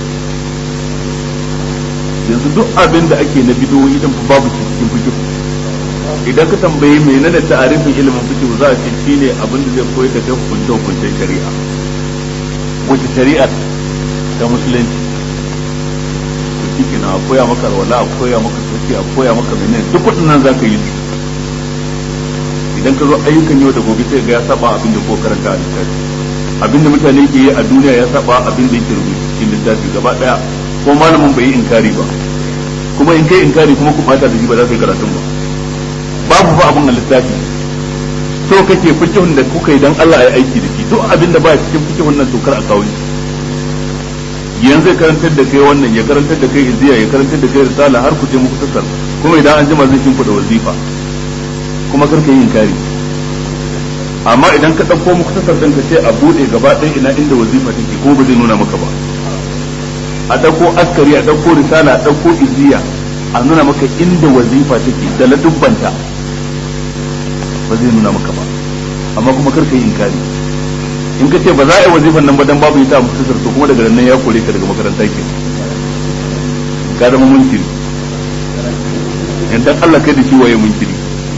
yanzu duk abin da ake na bidoyi idan babu cikin fikihu idan ka tambayi menene ta'arifin ilimin fiqh za a ce shine abin da zai koyar da kai hukunce hukuncen shari'a wace shari'a ta musulunci to shi a koya maka alwala a koya maka soki a koya maka menene duk waɗannan za ka yi su idan ka zo ayyukan yau da gobe sai ga ya saba abin da ko karanta a littafi abin da mutane ke yi a duniya ya saba abin da yake rubuta cikin littafi gaba daya ko malamin bai yi inkari ba kuma in kai inkari kuma ku bata da shi ba za ka yi karatun ba babu fa abun a littafi so kake fikihun da kuka yi dan Allah ya aiki da shi duk abin da ba cikin fikihun nan tokar a kawo yanzu ya karantar da kai wannan ya karantar da kai iziya ya karantar da kai risala har ku je muku tasar kuma idan an jima zai shimfa da wazifa kuma kar ka yi inkari amma idan ka ɗauko muku tasar ɗin ka ce a buɗe gaba ɗaya ina inda wazifa take ko ba zai nuna maka ba a ɗauko askari a ɗauko risala a ɗauko iziya a nuna maka inda wazifa take da ladubbanta ba zai nuna maka ba amma kuma kar ka yi inkari in ka ce ba za a yi wazifan nan ba dan babu ita a mutasar to kuma daga nan ya kore ka daga makaranta ke ka zama munkiri in dan Allah kai da shi waye munkiri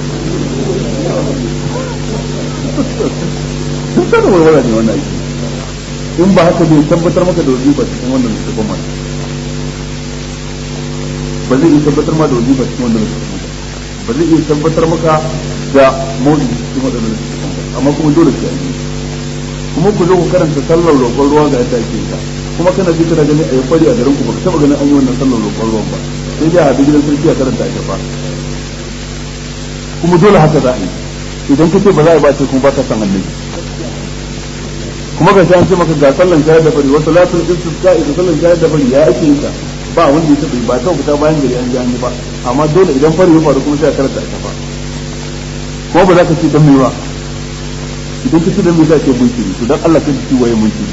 sun sanar warwara ne wannan aiki in ba haka bai tabbatar maka da wazifa cikin wannan littafin mana ba zai iya tabbatar ma da wajiba cikin wanda ba ba zai iya tabbatar maka da mawdi cikin wanda ba amma kuma dole sai an yi kuma ku zo ku karanta sallar roƙon ruwa ga yadda ake ta kuma kana ji kana gani a yi fari a garin ku baka taba ganin an yi wannan sallar roƙon ruwan ba sai dai a haɗu gidan sarki a karanta a shafa kuma dole haka za a yi idan ka ce ba za a yi ba ce kuma ba ka san annabi kuma ga an ce maka ga sallan shayar da fari wasu latin istisqa da sallan shayar da fari ya ake yin ta ba wanda ya taɓa ba ta fita bayan gari an ji an yi ba amma dole idan fari ya faru kuma sai a karanta a shafa kuma ba za ka ce dan me ba idan ka ce dan me za ka ce munkiri to dan Allah ka ci waye munkiri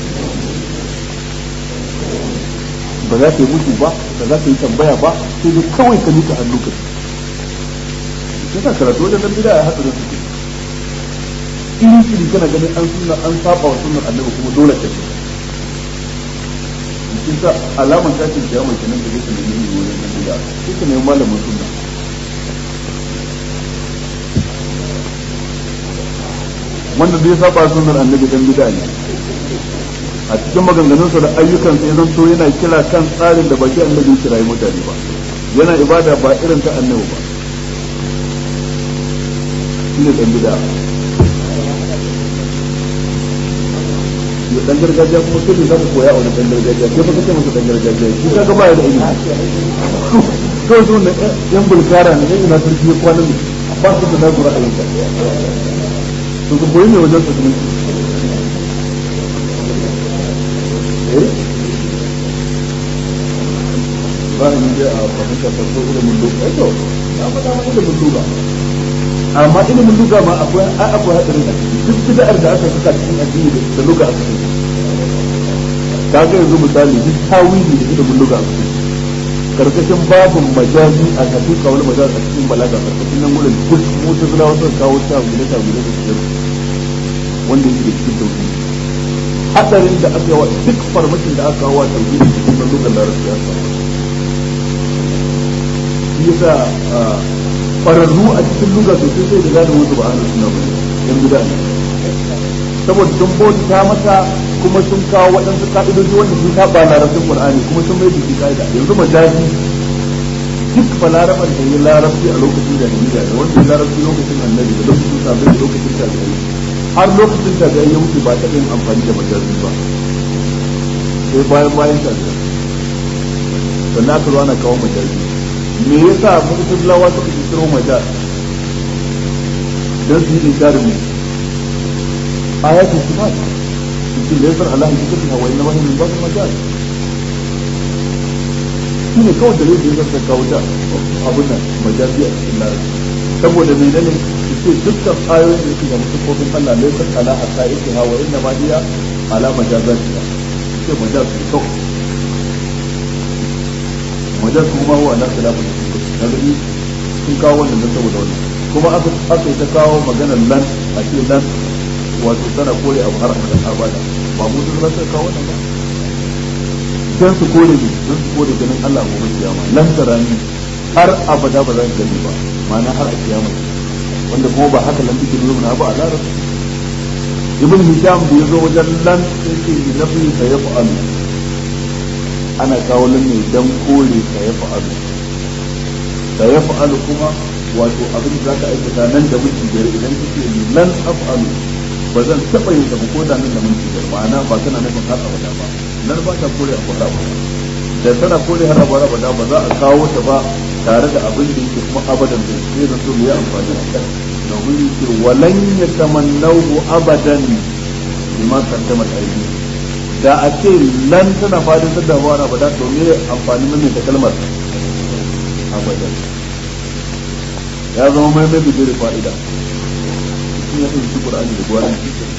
ba za ka yi mutu ba ba za ka yi tambaya ba sai dai kawai ka nika hannu ka yasa karatu wajen nan bida ya haɗu da su iri iri kana ganin an sunna an saba wa sunnar annabi kuma dole ka ce cikin sa alaman tashin kiyama kenan da zai nemi iri wajen nan bida sai ka nemi malamin sunna wanda zai saba sunnar annabi dan bida ne a cikin maganganunsa da ayyukansa ya zanto yana kira kan tsarin da baki annabi kirayi mutane ba yana ibada ba irin ta annabi ba shi ne dan bida dan gargajiya kuma sai ne zamu koya a wani dan gargajiya sai fa kace masa dan gargajiya shi kaga ba ya da ilimi to zo ne yan bulkara ne ina sarki ya kwana ne ba su da nasu ra'ayin ka to ku koyi ne wajen su ne ba ni da a fahimta farko ilimin duka to ya faɗa ma ilimin duka amma ilimin duka ma akwai ai akwai hadarin da duk bid'ar da aka saka cikin addini da duka aka saka kaga yanzu misali duk tawili da ilimin duka aka saka karkashin babin majazi a hakika wani majazi a cikin balaga karkashin nan gurin duk mutazila wasu kawo tawili tawili da su wanda yake da cikin tauhidi hadarin da aka wa duk farmakin da aka wa tauhidi cikin lugar larabci ya samu shi yasa kwararru a cikin lugar sosai sai da gane wasu ba ahlus sunna bane yan gida ne saboda sun bauta mata kuma sun kawo waɗansu ka'idoji wanda sun saba larabcin qur'ani kuma sun mai jiki ka'ida yanzu majazi duk fa larabar da ya larabci a lokacin jahiliya da wanda ya larabci lokacin annabi da lokacin sabai da lokacin tabi'ai har lokacin da ya wuce ba ta yin amfani da majazi ba sai bayan bayan ta da sannan aka zo ana kawo majazi me yasa mutum lawa suka ci kiro majaz dan su yi inkarin mu ayatu sifat cikin laifin Allah ya cikin hawa inna ma min babu majaz shine kawai da yake zaka kawo ta abun nan majazi a cikin larabci saboda menene ce dukkan ayoyin da suke da sifofin Allah laifin ala hatta yake hawa inna ma hiya ala majazatiha ce majaz ne kawai majaz kuma huwa ala khilafin da gani sun kawo wannan da saboda wannan kuma aka aka yi ta kawo maganar lan a ce lan wato tana kore abu har abada ba mu sun rasa kawo wannan ba dan su kore ne dan su kore ganin Allah gobe kiyama lan tarani har abada ba za ka gani ba ma'ana har a kiyama wanda kuma ba haka lan take nuna ba a larabci ibn hisham da yazo wajen lan sai ce nafi sa ya fa'alu ana kawo lan ne dan kore sa ya fa'alu sa ya fa'alu kuma wato abin da zaka aikata nan da miki biyar idan kake lan af'alu ba zan taba yin ko da nan da miki biyar ma'ana ba kana nufin har abada ba nan ba ta kore a kwara ba da tana kore har abada ba za a kawo ta ba tare da abin da yake kuma abadan da sai da so ya amfani da kan domin yake walan ya tamannahu abadan bima kaddama aiki da a ce lan tana fadin da damuwa na bada to me amfani mai ta kalmar abadan ya zama mai mai bi da fa'ida shi ya fi Qur'ani da gwaran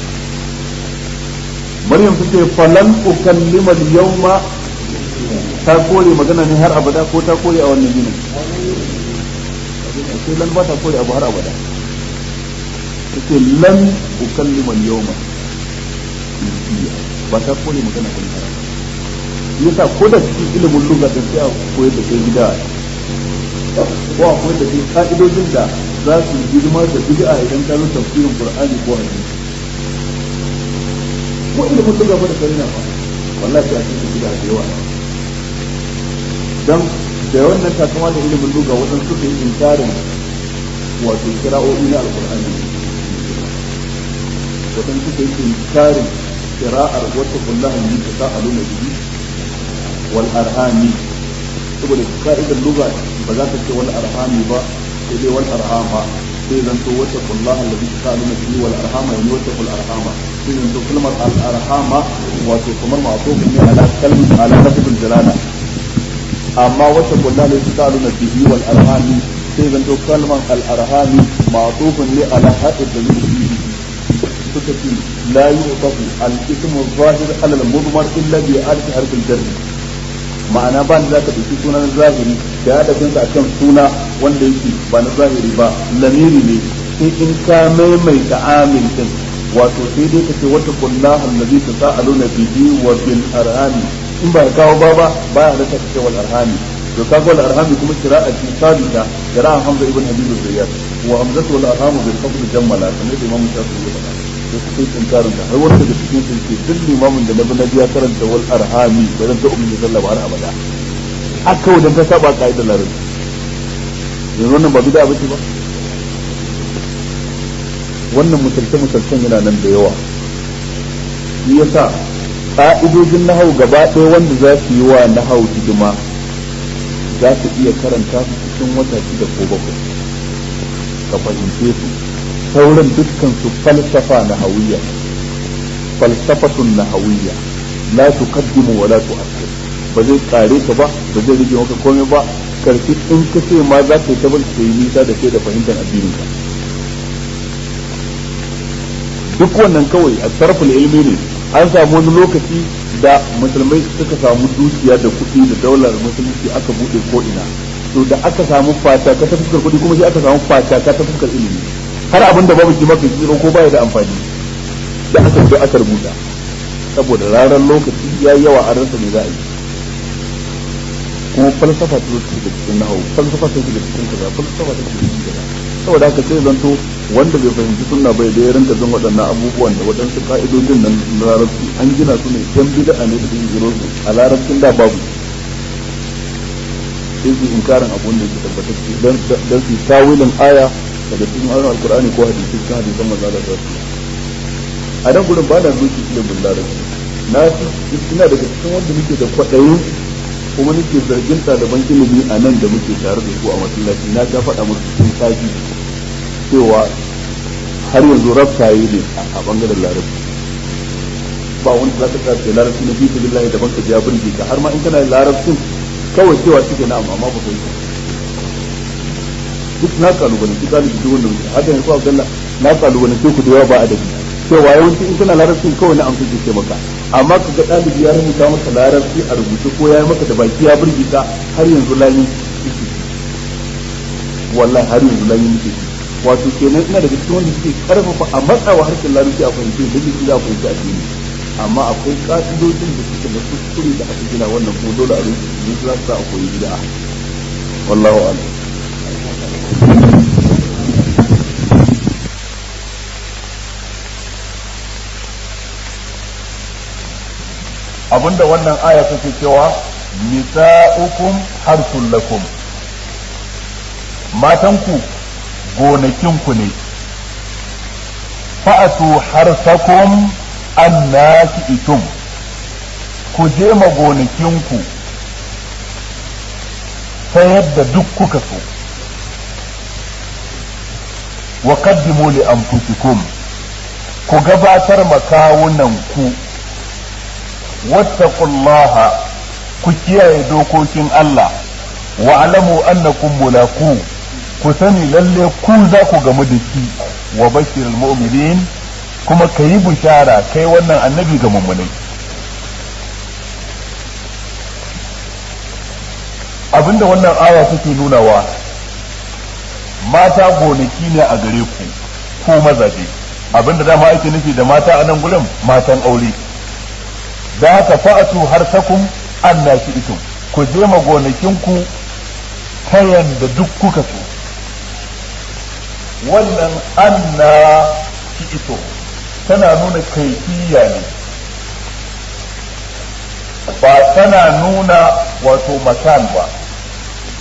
Maryam tace falan ukallima al-yawma ta kore magana ne har abada ko ta kore a wannan yinin sai lan ba ta kore abu har abada take lan ukallima al-yawma ba ta kore magana kan har yasa ko da cikin ilimin lugha da sai a koyar da kai gida ko a koyar da kai ka'idojin da za su girma da bid'a idan ka zo tafsirin qur'ani ko hadisi ko ilimin lugha ba da kai na fa wallahi a cikin bid'a da yawa dan da wannan takama da ilimin luga waɗansu suka yi inkarin wato kira'o'i na alƙur'ani waɗansu suka yi inkarin kira'ar wata kullaha ne ta sa'alu na bihi wal arhami saboda ka'idar luga ba za ta ce wal arhami ba sai dai wal arhama sai zan to wata kullaha alladhi tasaaluna bihi wal arhama yani wata kul arhama sai zan to kalmar al arhama wato kamar ma'tufun ne ala kalmi ala lafzul jalala amma wata kullaha alladhi tasaaluna bihi wal arhami sai zan to kalmar al arhami ma'tufun ne ala hadith da bihi suka ce la yu'tafu al ismu zahir ala al mudmar illa bi alif harf al jar ma'ana ba da zaka dauki sunan zahiri da ya dace a kan suna wanda yake ba na zahiri ba lamiri ne sai in ka maimaita amin din wato sai dai ka ce wata kullaha allazi tasaaluna bihi wa bil arhami in ba kawo ba ba ba ya halatta ka ce wal arhami to kaga wal arhami kuma qira'a ce sabita qira'a hamza ibn habib az-zayyad wa hamzatu wal arhamu bil fadl jammala kamar da imam shafi'i ya faɗa da su kai tsinkarin da har wanda da cikin sun ce duk limamin da na bi na biya karanta wal arhami ba zan ta ummi sallah ba har abada haka wajen ta saba ka'idar larabci yanzu wannan ba bida ba ce ba wannan misalce misalcen yana nan da yawa shi yasa ka'idojin nahau gaba ɗaya wanda za su yi wa nahau hidima za su iya karanta su cikin wata shida ko bakwai ka fahimce su sauran dukkan su falsafa nahawiyya falsafatun nahawiyya la tuqaddimu wa la tu'akhir ba zai kare ka ba ba zai rage maka komai ba karfi in ka ce ma za ka yi ta bar ka yi nisa da kai da fahimtar addinin ka duk wannan kawai a sarfin ilmi ne an samu wani lokaci da musulmai suka samu dukiya da kuɗi da daular musulunci aka buɗe ko ina to da aka samu fata ka ta fuskar kuɗi kuma sai aka samu fata ka ta fuskar ilimi har abin da babu kima kai tsiro ko baya da amfani da aka zo aka rubuta saboda ranar lokaci ya yawa a ransa ne za a yi kuma falsafa ta zuci da cikin nahawu falsafa ta da cikin kaza falsafa ta cikin kaza saboda haka sai zanto wanda bai fahimci sunna bai da ya rinka jin waɗannan abubuwan da waɗansu ka'idojin nan na larabci an gina su ne yan bid'a ne da sun jiro su a larabcin da babu sai su inkarin abun da ke tabbatacce dan su tawilin aya daga cikin ayoyin alkur'ani ko hadisi cikin hadisan manzo Allah sallallahu alaihi a nan gurin ba na zuci ilimin larabci na ina daga cikin wanda nake da kwaɗayin kuma nake zargin ɗaliban ilimi a nan da muke tare da su a masallaci na ta faɗa musu cikin safi cewa har yanzu raftaye ne a bangaren larabci ba wanda za ka tsaya da larabci na bisa billahi daban ka ja burge ka har ma in kana larabcin kawai cewa suke na amma ba kai duk na kalubalanci galibi duk wannan haka yanzu Abdullah na kalubalanci ku da yawa ba adabi cewa yawanci in kana larabcin kawai na amsa ke maka amma ka ga ɗalibi ya rubuta maka larabci a rubuce ko ya yi maka da baki ya burge ka har yanzu layin ciki wallahi har yanzu layin ciki wato kenan ina daga cikin wanda suke karfafa a matsawa harshen larabci a fahimci da jiki za a fahimci addini amma akwai ka'idojin da suke da kuskure da aka gina wannan kuma dole a rubuce su za su sa a koyi bid'a wallahu a'lam abinda wannan aya take cewa nisa'ukum harsul lakum matanku gonakinku ne fa'atu harsakum annaki itum ku je ma gonakinku ta yadda duk kuka so wa qaddimu li anfusikum ku gabatar makawunan ku wattaqullaha ku kiyaye dokokin Allah wa alamu annakum mulaku ku sani lalle ku za ku gamu da shi wa bashirul mu'minin kuma ka yi bishara kai wannan annabi ga mummunai abinda wannan aya take nunawa mata gonaki ne a gare ku ko mazaje abinda dama ake nufi da mata a nan gurin matan aure da haka fa'atu har sakum anna itum ku je ma gonakinku ta yanda duk kuka so wannan anna ito tana nuna kaifiya ne ba tana nuna wato makan ba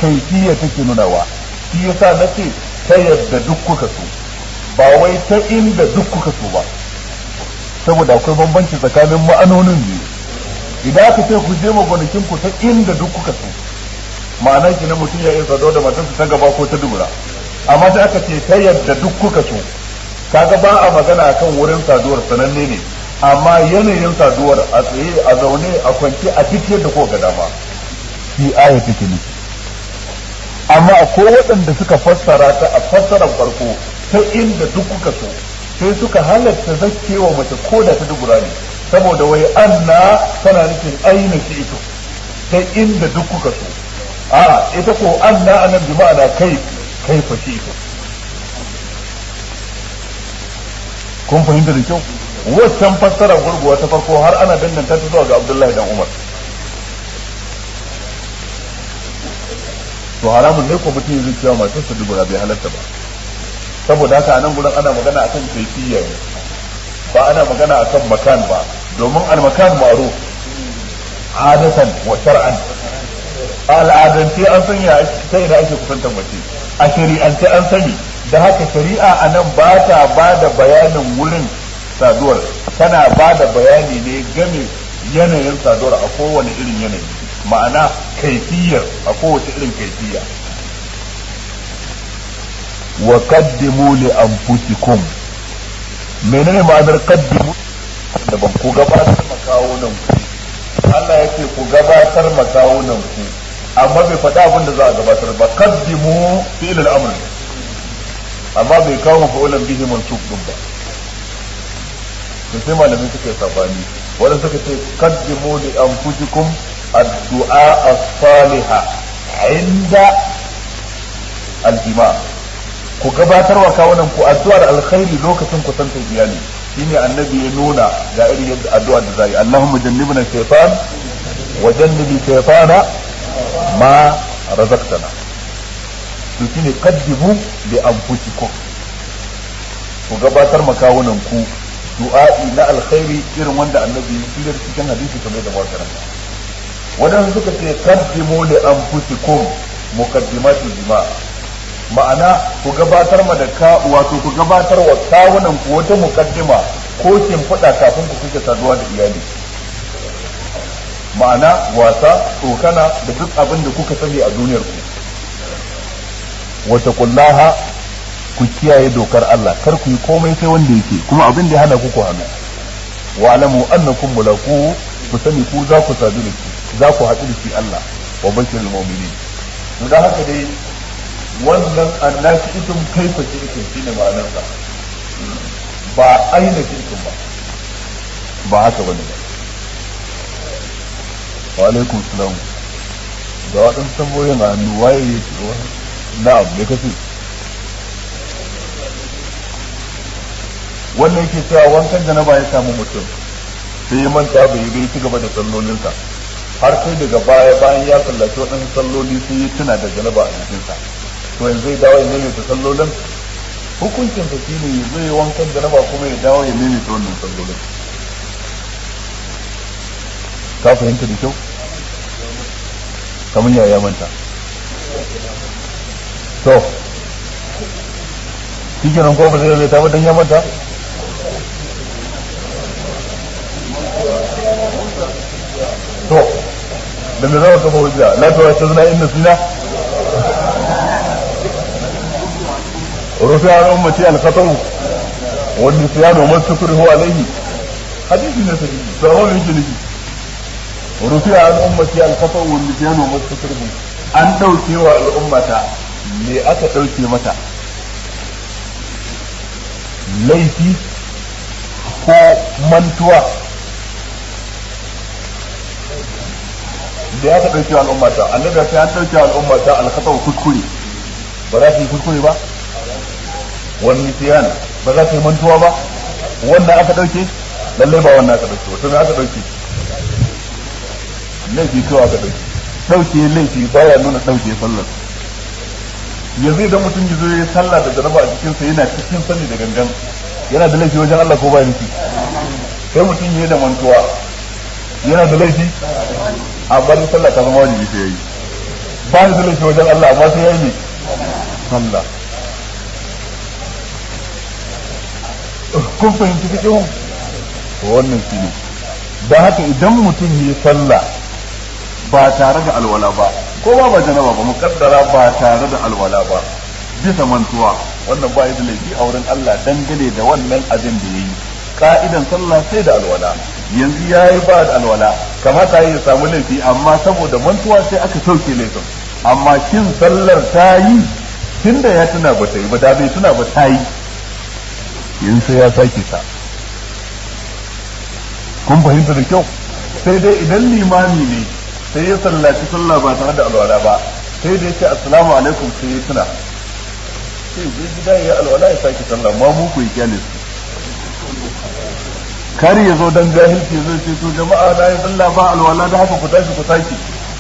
kaifiya take nunawa shi yasa na ce ta yadda duk kuka so ba wai ta inda duk kuka so ba saboda akwai bambanci tsakanin ma'anonin biyu idan aka ce ku je gonakin ku ta inda duk kuka so ma'ana ki na mutum ya iya sado da matarsa ta gaba ko ta dubura amma sai aka ce ta yadda duk kuka so kaga ba a magana akan wurin saduwar sananne ne amma yanayin saduwar a tsaye a zaune a kwance a duk yadda ko ga dama shi aya take nufi amma akwai waɗanda suka fassara ta a fassarar farko ta inda duk kuka so sai suka halatta zakkewa mace ko da ta dubura ne saboda wai anna tana nufin aina shi ito ta inda duk kuka so a ita ko anna anan bi ma'ana kai kai fa shi ito kun fahimta da kyau waccan fassara gurguwa ta farko har ana danganta ta zuwa ga Abdullahi dan Umar to haramun ne ko mutum zai cewa matarsa dubura bai halatta ba saboda haka anan gurin ana magana akan kaifiyya ne ba ana magana akan makan ba domin al-makan ma'ruf adatan wa shar'an al'adance an sanya ta ina ake kusantar mace a shari'ance an sani da haka shari'a a nan ba ta ba da bayanin wurin saduwar tana ba da bayani ne game yanayin saduwar a kowane irin yanayi ma'ana kaifiyar a kowace irin kaifiya wa qaddimu li anfusikum menene ma'anar qaddimu da ban ku gabatar makawunan ku Allah ya ce ku gabatar makawunan ku amma bai faɗa abin da za a gabatar ba qaddimu fi'l al-amr amma bai kawo mafa'ulan bihi mansub din ba to sai malamin suka yi sabani wanda suka ce qaddimu li anfusikum ad-du'a as-salihah inda al-jima' ku gabatar wa kawunan ku addu'ar alkhairi lokacin kusantar iyali shine annabi ya nuna ga irin yadda addu'a da zai Allahumma jannibna shaytan wa jannibi shaytana ma razaqtana to shine qaddimu li anfusikum ku gabatar makawunan ku du'a'i na alkhairi irin wanda annabi ya fitar cikin hadisi kamar da makaranta wadanda suka ce qaddimu li anfusikum muqaddimatul jima' ma'ana ku gabatar ma da ka wato ku gabatar wa kawunan ku wata muqaddima ko fada kafin ku kuke saduwa da iyali ma'ana wasa tsokana da duk abin da kuka sani a duniyar ku wata kullaha ku kiyaye dokar Allah kar ku yi komai sai wanda yake kuma abin da ya hana ku ku hannu wa alamu annakum mulaku ku sani ku za ku sadu da shi za ku haɗu da shi Allah wa bashirul mu'minin to da haka dai wannan annashi itum kaifa shirkin shine ma'anar sa ba aina shirkin ba ba haka bane ba wa alaikum salam ga waɗansu tambayoyin a hannu waye ya ce na'am me kace wannan yake cewa wankan janaba ya samu mutum sai ya manta bai yi bai ci gaba da sallolinsa har sai daga baya bayan ya sallaci waɗansu salloli sai ya tuna da janaba a jikinsa to yanzu zai dawo ya maimaita sallolin hukuncin sa shine zai wankan janaba kuma ya dawo ya maimaita wannan sallolin ka fahimta da kyau kamar ya ya manta to shi kenan ko ba zai ta ba dan ya manta to da me zama kafa hujja la ta wata zina inda sina rufi an ummati al-khatau wa nisyan wa mastukrihu alayhi hadisi ne sai da wani yake nufi rufi an ummati al-khatau wa nisyan wa mastukrihu an dauke wa al'ummata me aka dauke mata laifi ko mantuwa da ya ka ɗauke wa al'ummata annabi sai an ɗauke wa al'ummata alkhatau kuskure ba za su yi kuskure ba wani siyan ba za su yi mantuwa ba wannan aka ɗauke lallai ba wannan aka ɗauke wato me aka ɗauke laifi kawai aka ɗauke ɗauke laifi baya nuna ɗauke sallar yanzu idan mutum ya zo ya sallah da jaraba a cikinsa yana cikin sani da gangan yana da laifi wajen Allah ko ba laifi sai mutum ya da mantuwa yana da laifi amma dai sallah ta zama wajibi sai yayi ba ni da laifi wajen Allah amma sai yayi ne sallah kun fahimci cikin wannan shi ne da haka idan mutum yi sallah ba tare da alwala ba ko ba ba janaba ba mukaddara ba tare da alwala ba bisa mantuwa wannan ba da laifi a wurin Allah dangane da wannan abin da yayi ka'idan sallah sai da alwala yanzu yayi ba da alwala kamata ya samu laifi amma saboda mantuwa sai aka sauke laifin amma shin sallar ta yi tunda ya tuna ba ta yi ba da bai tuna ba ta yi yin sai ya sake ta kun fahimta da kyau sai dai idan limami ne sai ya sallaci sallah ba tare da alwala ba sai da ya ce assalamu alaikum sai ya tuna sai zai gida ya alwala ya sake sallah ma mu ku yi kyale su kar ya zo dan jahilci zai ce to jama'a na yi sallah ba alwala da haka ku tashi ku sake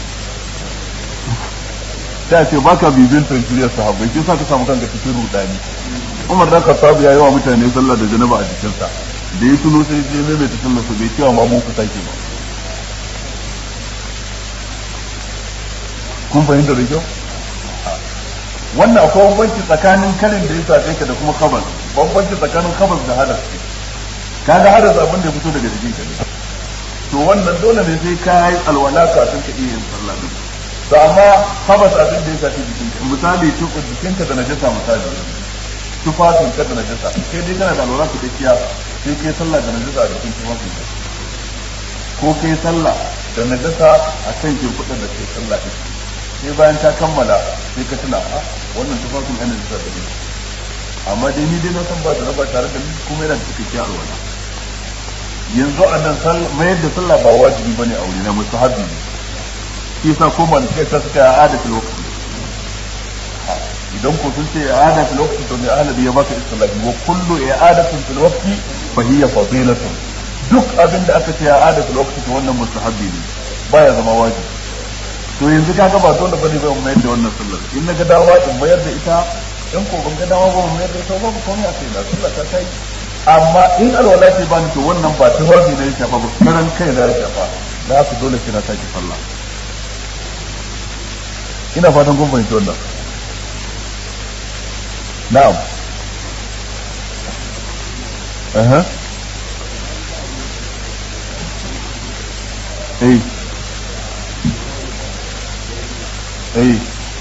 ta ce baka bibin tanshiriyar sahabbai shi sa ka samu kanka cikin rudani Umar dan Khattab ya yi wa mutane sallah da janaba a jikinsa da ya tuno sai je mai ta sallah su bai cewa ma mu ku sake ba kun fahimta da kyau wannan akwai bambanci tsakanin karin da ya sace ka da kuma khabas bambanci tsakanin khabas da hadas kaga hadas abin da ya fito daga jikin ka ne to wannan dole ne sai ka yi alwala kafin ka iya yin sallah din to amma khabas abin da ya sace jikin ka misali tuku jikin ka da najasa misali tufafin ka da najasa sai dai kana da alwala ka dakiya sai kai sallah da najasa a jikin tufafin ka ko kai sallah da najasa a kan kirkuɗin da kai sallah din sai bayan ta kammala sai ka tuna a wannan tufafin yana da da ni amma dai ni dai na san ba da raba tare da ni kuma yana da cikakken alwala yanzu a nan mayar da sallah ba wajibi bane a wuri na mustahabi ne shi yasa ko ba da ta suka ada fil waqti idan ko sun ce ada fil waqti to ne ahli ya baka istilahi wa kullu i'adatin fil waqti fa hiya fadilatun duk abin da aka ce ada fil waqti to wannan mustahabi ne baya zama wajibi to yanzu ka ga ba dole bane zan mayar da wannan sallar in na ga dawa in mayar da ita in ko ban ga dawa ba mu mayar da ita ba ko ne a kai na sallar ta kai amma in alwala ce ba ni to wannan ba ta wazi ne ya shafa ba karan kai na ya shafa da haka dole sai na sake sallah ina fatan kun fahimci wannan na'am aha eh eh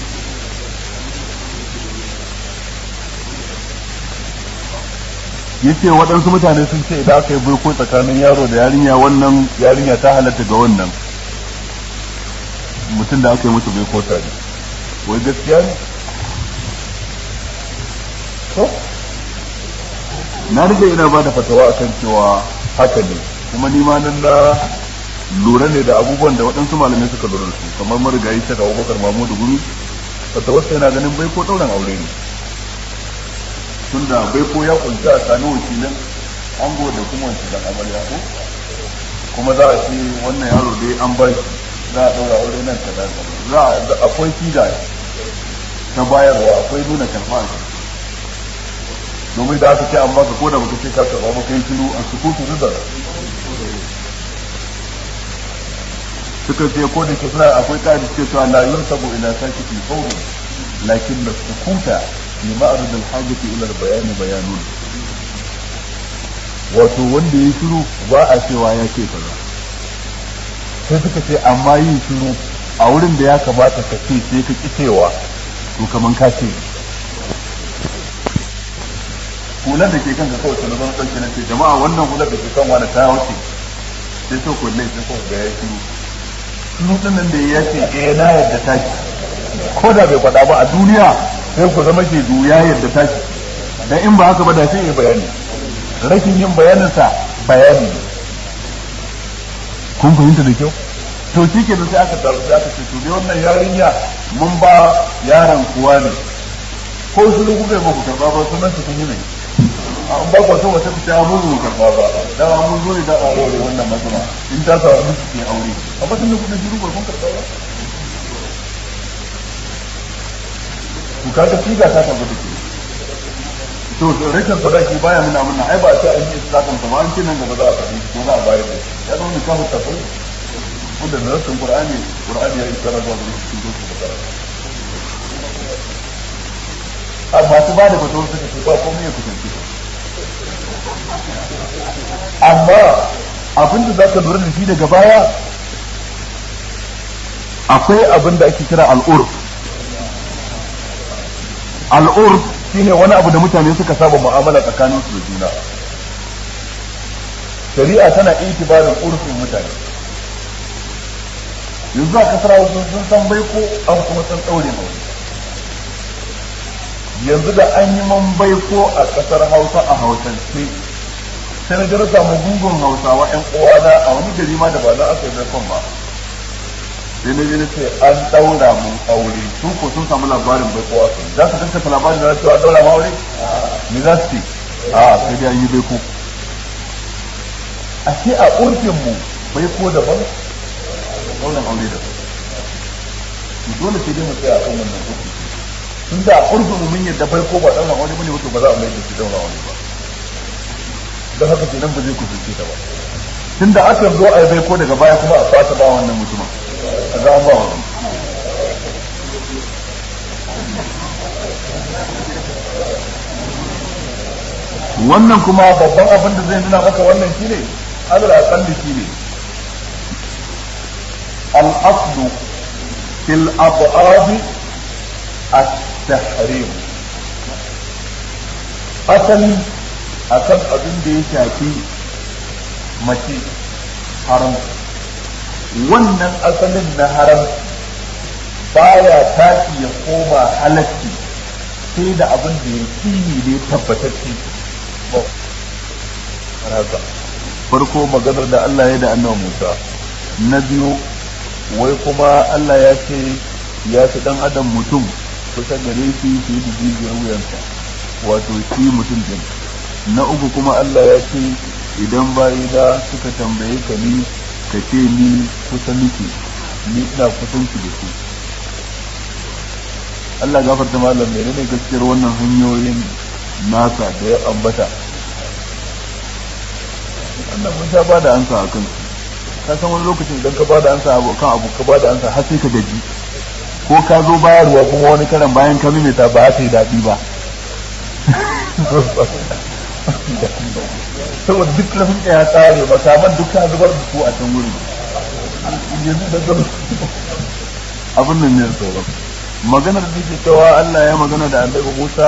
yace waɗansu mutane sun ce idan aka yi baiko tsakanin yaro da yarinya wannan yarinya ta halatta ga wannan mutum da aka yi musu baiko tare wai gaskiya ne to na rike ina ba da fatawa akan cewa haka ne kuma ni ma nan na lura ne da abubuwan da waɗansu malamai suka lura su kamar marigayi shaka abubakar mamudu gumi fatawarsa yana ganin baiko ɗauran aure ne tunda bai ko ya kunta a sami wakilin ango da kuma wakilan amarya ko kuma za a ce wannan yaro dai an bar za a ɗaura aure nan ta za a akwai kida ta bayarwa akwai nuna karfa a domin da aka ce an baka ko da baka ce ka karɓa ba kai shiru a sukutu rizar suka ce ko da ke suna akwai ƙa'ida ce cewa la yunsabu ila sakiti fawrun lakin da sukuta fi ma'arid al-hajati ila al-bayan bayanun wato wanda ya shiru ba a cewa ya ce kaza sai suka ce amma yin shiru a wurin da ya kamata ka ce sai ka ki cewa to kaman ka ce hular da ke kan ka kawai sanar ɗauke na ce jama'a wannan hular da ke kan wani ta wuce sai so kulle sai ko ga ya shiru shiru ɗin nan da ya ce eh na yadda ta ko da bai faɗa ba a duniya sai ku zama ke ya yadda tashi dan in ba haka ba da sai ya bayani rashin yin bayaninsa bayani ne kun fahimta da kyau to shi ke da sai aka taru sai aka ce to dai wannan yarinya mun ba yaron kuwa ne ko su ne kuka yi ba ku karba ba sunan su kun yi ne an ba ku so wata ta mun ku karba ba da mun zo ne da aure wannan matsala in ta samu miki ke aure amma sun da kuka shiru ba kun karba ba to kaga siga ta tabbata ke to rashin sadaki baya nuna mana ai ba ta an yi sadakan ba an ce nan gaba za a faɗi ko za a bayar da ya zama ni kafa tafi wanda da rashin qur'ani qur'ani ya isara zuwa ga cikin dukkan masu ba da fatawar suka ce ba komai ya kusanci amma abin da za ka lura da shi daga baya akwai abin da ake kira al'urf al'urf shine wani abu da mutane suka saba mu'amala tsakanin su da juna shari'a tana itibarin urfin mutane yanzu a kasar hausa sun san bai ko an kuma san ɗaure mai yanzu da an yi man bai ko a kasar hausa a hausance sai na gara samu gungun hausawa yan uwana a wani gari ma da ba za a sai baikon ba sai na je ce an ɗaura mun aure su ko sun samu labarin bai ko a kai za su gaskata labarin da cewa an ɗaura mu aure me za su ce a sai dai an yi bai ko a ce a urfin mu bai ko daban ɗaurin aure daban dole sai dai mu tsaya a kan wannan hukunci tun da urfin mu mun yadda bai ko ba ɗaurin aure bane wato ba za a mai da shi ɗaurin aure ba don haka kenan ba zai kusance ta ba tun da aka zo a bai ko daga baya kuma a fata ba wannan mutumin a za ba wannan wannan kuma babban abin da zai nuna maka wannan shine alal aqalli shine al aslu fil ab'ad at-tahrim asali akan abin da ya shafi mace haram wannan asalin na haram baya tashi ya koma halatti sai da abin da ya kini ne tabbatacce farko maganar da Allah ya da annabi Musa na biyu wai kuma Allah ya ce ya fi dan adam mutum kusa gare shi su yi jijiyar wuyansa wato shi mutum din na uku kuma Allah ya ce idan bayina suka tambaye ka ni ka ce ni kusa nake ni ina kusanci da su Allah gafarta malam menene gaskiyar wannan hanyoyin nasa da ya ambata wannan mun sha ba da ansa a kansu ka san wani lokacin idan ka ba da ansa kan abu ka ba da ansa har sai ka gaji ko ka zo bayarwa kuma wani karan bayan ka mimita ba ta yi daɗi ba saboda duk lafin ya tsare ba saman duk ka zubar da su a can wuri yanzu da zama abin nan ne sauran maganar da ke cewa Allah ya magana da annabi Musa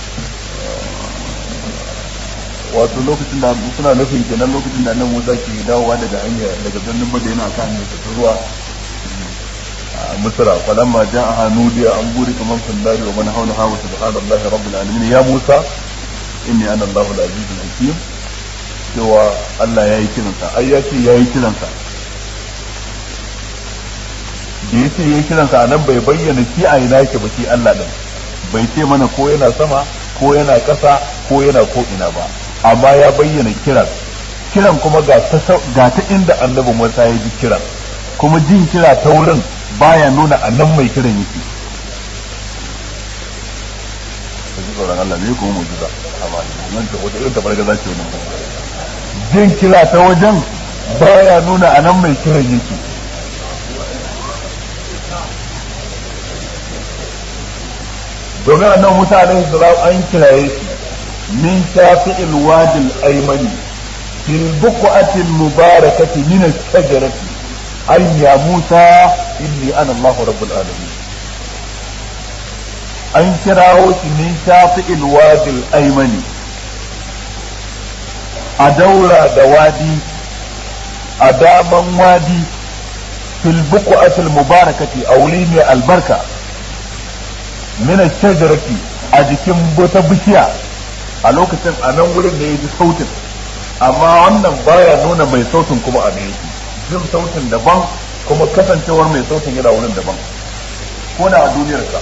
wato lokacin da suna nufin kenan lokacin da annabi Musa ke dawowa daga hanya daga birnin Madina kan hanyar ta zuwa مصر فلما جاءها نودي أن بورك من في النار ومن حولها وسبحان الله رب العالمين يا موسى إني أنا الله العزيز الحكيم cewa Allah ya yi kiransa ai ya ce ya yi kiransa da ya ce ya yi kiransa a nan bai bayyana shi a ina yake ba shi Allah ɗin bai ce mana ko yana sama ko yana ƙasa ko yana ko ina ba amma ya bayyana kiran kiran kuma ga ta inda annabi Musa ya ji kiran kuma jin kira ta wurin baya nuna a nan mai kiran yake ka ji tsoron Allah ne kuma mujiza amma nan ta wata irin tabarga za ce wannan jin kira ta wajen baya nuna a nan mai kiran yake domin annan Musa alaihi salam an kiraye shi min shafi'il wadil aymani fil buqatil mubarakati min ash-shajarati أي يا موسى إني أنا الله رب العالمين أن كراوش من شاطئ الوادي الأيمن أدورة دوادي أداما وادي في البقعة المباركة أوليمي البركة من الشجرة أجكم بوتبشيا a lokacin a nan wurin da ya ji sautin amma wannan baya nuna mai sautin kuma a yake jin sautin daban kuma kasancewar mai sautin yana wurin daban ko da a duniyarsa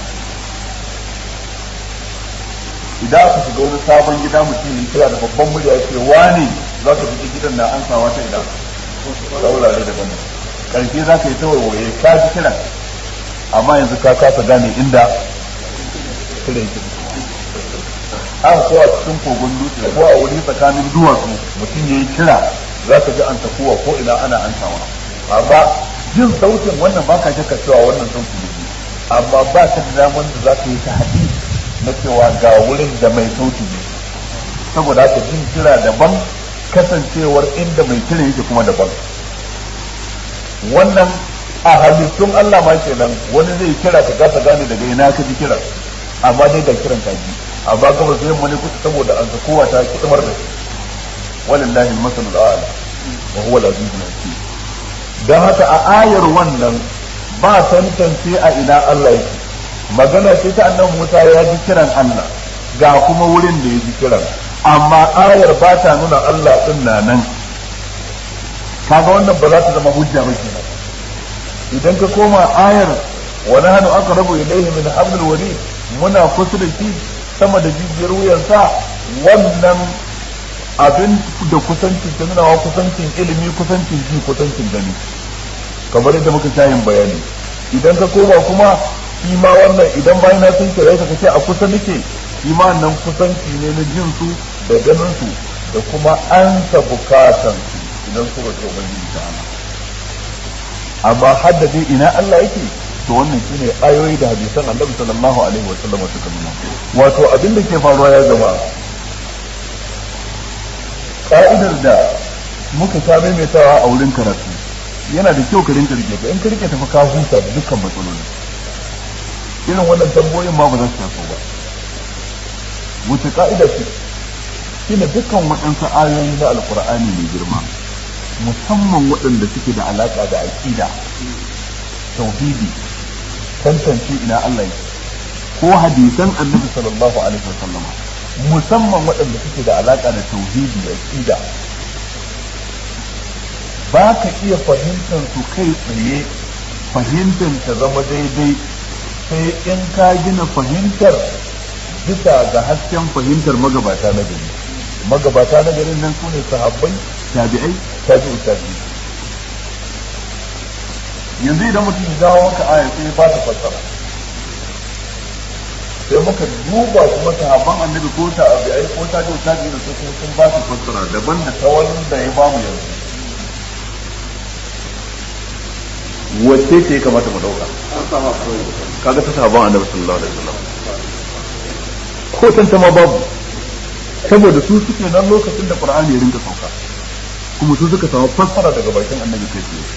idan aka shiga wani sabon gida mutum ya kira da babban murya ya ce wani za ka fita gidan na an sawa ta idan ta wurare daban karshe za ka yi ta waiwaye ka ji kiran amma yanzu ka kasa gane inda kiran yake haka ko a cikin kogon dutse ko a wuri tsakanin duwatsu mutum ya yi kira za ka ji an tafuwa ko ina ana an sama amma jin sautin wannan ba ka shakka cewa wannan sautin ne amma ba ka da damar da za ka yi ta hadisi na cewa ga wurin da mai sauti ne saboda haka jin kira daban kasancewar inda mai kira yake kuma daban wannan a halittun Allah ma kenan wani zai kira ka gasa gane daga ina ka ji kiran amma dai da kiran ka ji amma gaba zai mani kusa saboda an sa kowa ta kidmar da shi walillahi al-masalul a'la wa huwa al-azizul hakim dan haka a ayar wannan ba tantance a ina Allah yake magana ce ta annabi Musa ya ji kiran Allah ga kuma wurin da ya ji kiran amma ayar ba ta nuna Allah din na nan kaga wannan ba za ta zama hujja ba kenan idan ka koma ayar wa nahnu aqrabu ilayhi min hablil warid muna kusa da shi sama da jijiyar wuyansa wannan abin da kusancin ta nuna kusancin ilimi kusancin ji kusancin gani kamar yadda muka sha yin bayani idan ka koma kuma shi ma wannan idan bayan na sun kira ka kace a kusa nake shi ma nan kusanci ne na jin su da ganin su da kuma an ta bukatan su idan su roƙi ubangiji ta ana amma haddade ina Allah yake to wannan shine ayoyi da hadisan Annabi sallallahu alaihi wa sallam suka nuna wato abin da ke faruwa ya zama ka'idar da muka sha maimaitawa a wurin karatu yana da kyau ka rinka rike ka in ka rike tafi ka huta da dukkan matsaloli irin wannan tambayoyin ma ba za su taso ba wace ka'ida ce shine dukkan waɗansu ayoyi na alkur'ani mai girma musamman waɗanda suke da alaƙa da aƙida tauhidi tantance ina Allah yake ko hadisan annabi sallallahu alaihi wasallam musamman waɗanda suke da alaƙa da tauhidi da aƙida ba ka iya fahimtar su kai tsaye fahimtar ta zama daidai sai in ka gina fahimtar bisa ga hasken fahimtar magabata na gari magabata na garin nan sune sahabbai tabi'ai tabi'u tabi'i yanzu idan mutum ya dawo maka aya sai ba ta fassara sai muka duba kuma sahabban annabi ko tabi'ai ko tabi'u tabi'i da su sun ba ta fassara daban da ta wanda ya bamu yanzu wacce ce ya kamata mu dauka kaga ta sahabban annabi sallallahu alaihi wasallam ko tantama babu saboda su suke nan lokacin da qur'ani ya rinka sauka kuma su suka samu fassara daga bakin annabi kai tsaye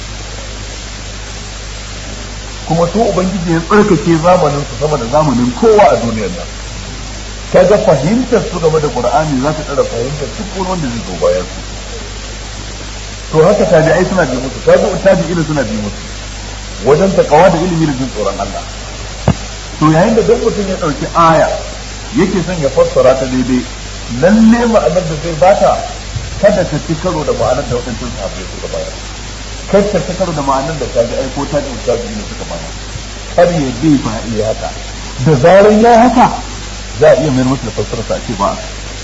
kuma su ubangiji ya tsarkake zamanin su sama da zamanin kowa a duniyar nan kaga fahimtar su game da qur'ani za ta tsara fahimtar duk wani wanda zai zo bayan su to haka tabi'ai suna bi musu tabi'u tabi'ina suna bi musu wajen takawa da ilimi da jin tsoron Allah to yayin da duk mutum ya dauki aya yake son ya fassara ta daidai lalle ma'anar da zai bata kada ta ci karo da ma'anar da waɗancan sahabbai suka bayar kar ta ci karo da ma'anar da ta ji aiko ta ji ta ji suka bayar kar ya bi fa iya haka da zaran ya haka za a iya mayar masa da fassara sa ce ba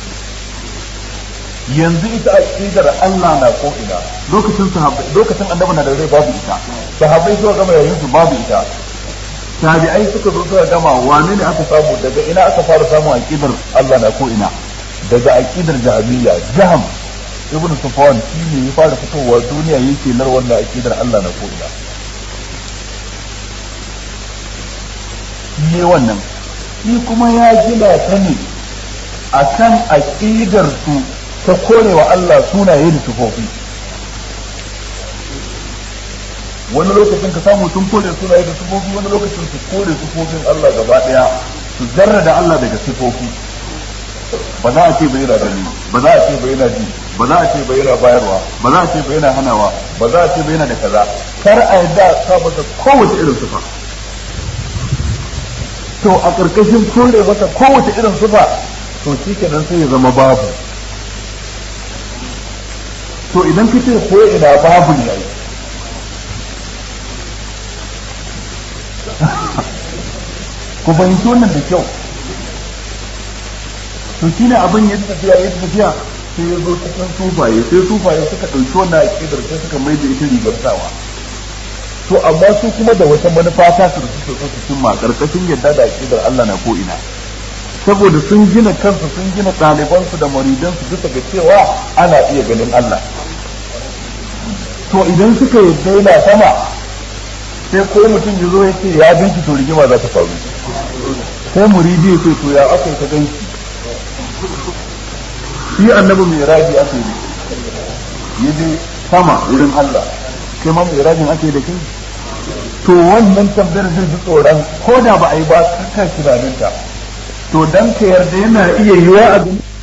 yanzu ita aqidar Allah na ko ina lokacin sahabbai lokacin annabi na da rai babu ita sahabbai suka gama yayin su babu ita tabi'ai suka zo suka gama wane ne aka samu daga ina aka fara samun aqidar Allah na ko ina daga aqidar jahiliya jaham ibn sufwan shi ne ya fara fitowa duniya yake nar wannan aqidar Allah na ko ina ne wannan shi kuma ya gina ta ne akan aqidar su ta korewa Allah sunaye da sifofi wani lokacin ka samu sun kore sunaye da sifofi wani lokacin su kore sifofin Allah gaba daya su zarra da Allah daga sifofi ba za a ce bai yana gani ba za a ce bai yana ji ba za a ce bai yana bayarwa ba za a ce bai yana hanawa ba za a ce bai yana da kaza kar a yadda sa masa kowace irin sifa to a ƙarƙashin kore masa kowace irin sifa to shi kenan sai ya zama babu to idan ka ce ko ina babu ne ai ku fahimci wannan da kyau to shi ne abin ya tafiya ya tafiya sai ya zo cikin sufaye sai sufaye suka ɗauki wannan aƙidar sai suka mai da ita rigar sawa to amma su kuma da wata manufa ta su da suke so su cimma ƙarƙashin yadda da aƙidar Allah na ko ina saboda sun gina kansu sun gina ɗalibansu da maridansu bisa ga cewa ana iya ganin Allah to idan suka yadda yana sama sai ko mutum ya zo ya ce ya binki to rigima za ta faru sai muridi ya ce to ya aka yi ta ganki shi annabi mai raji aka yi ya je sama wurin Allah kai ma mai rajin aka yi da kai to wannan tambayar zai ji tsoron ko da ba a yi ba kaka tunaninta to dan ka yarda yana iya yiwa a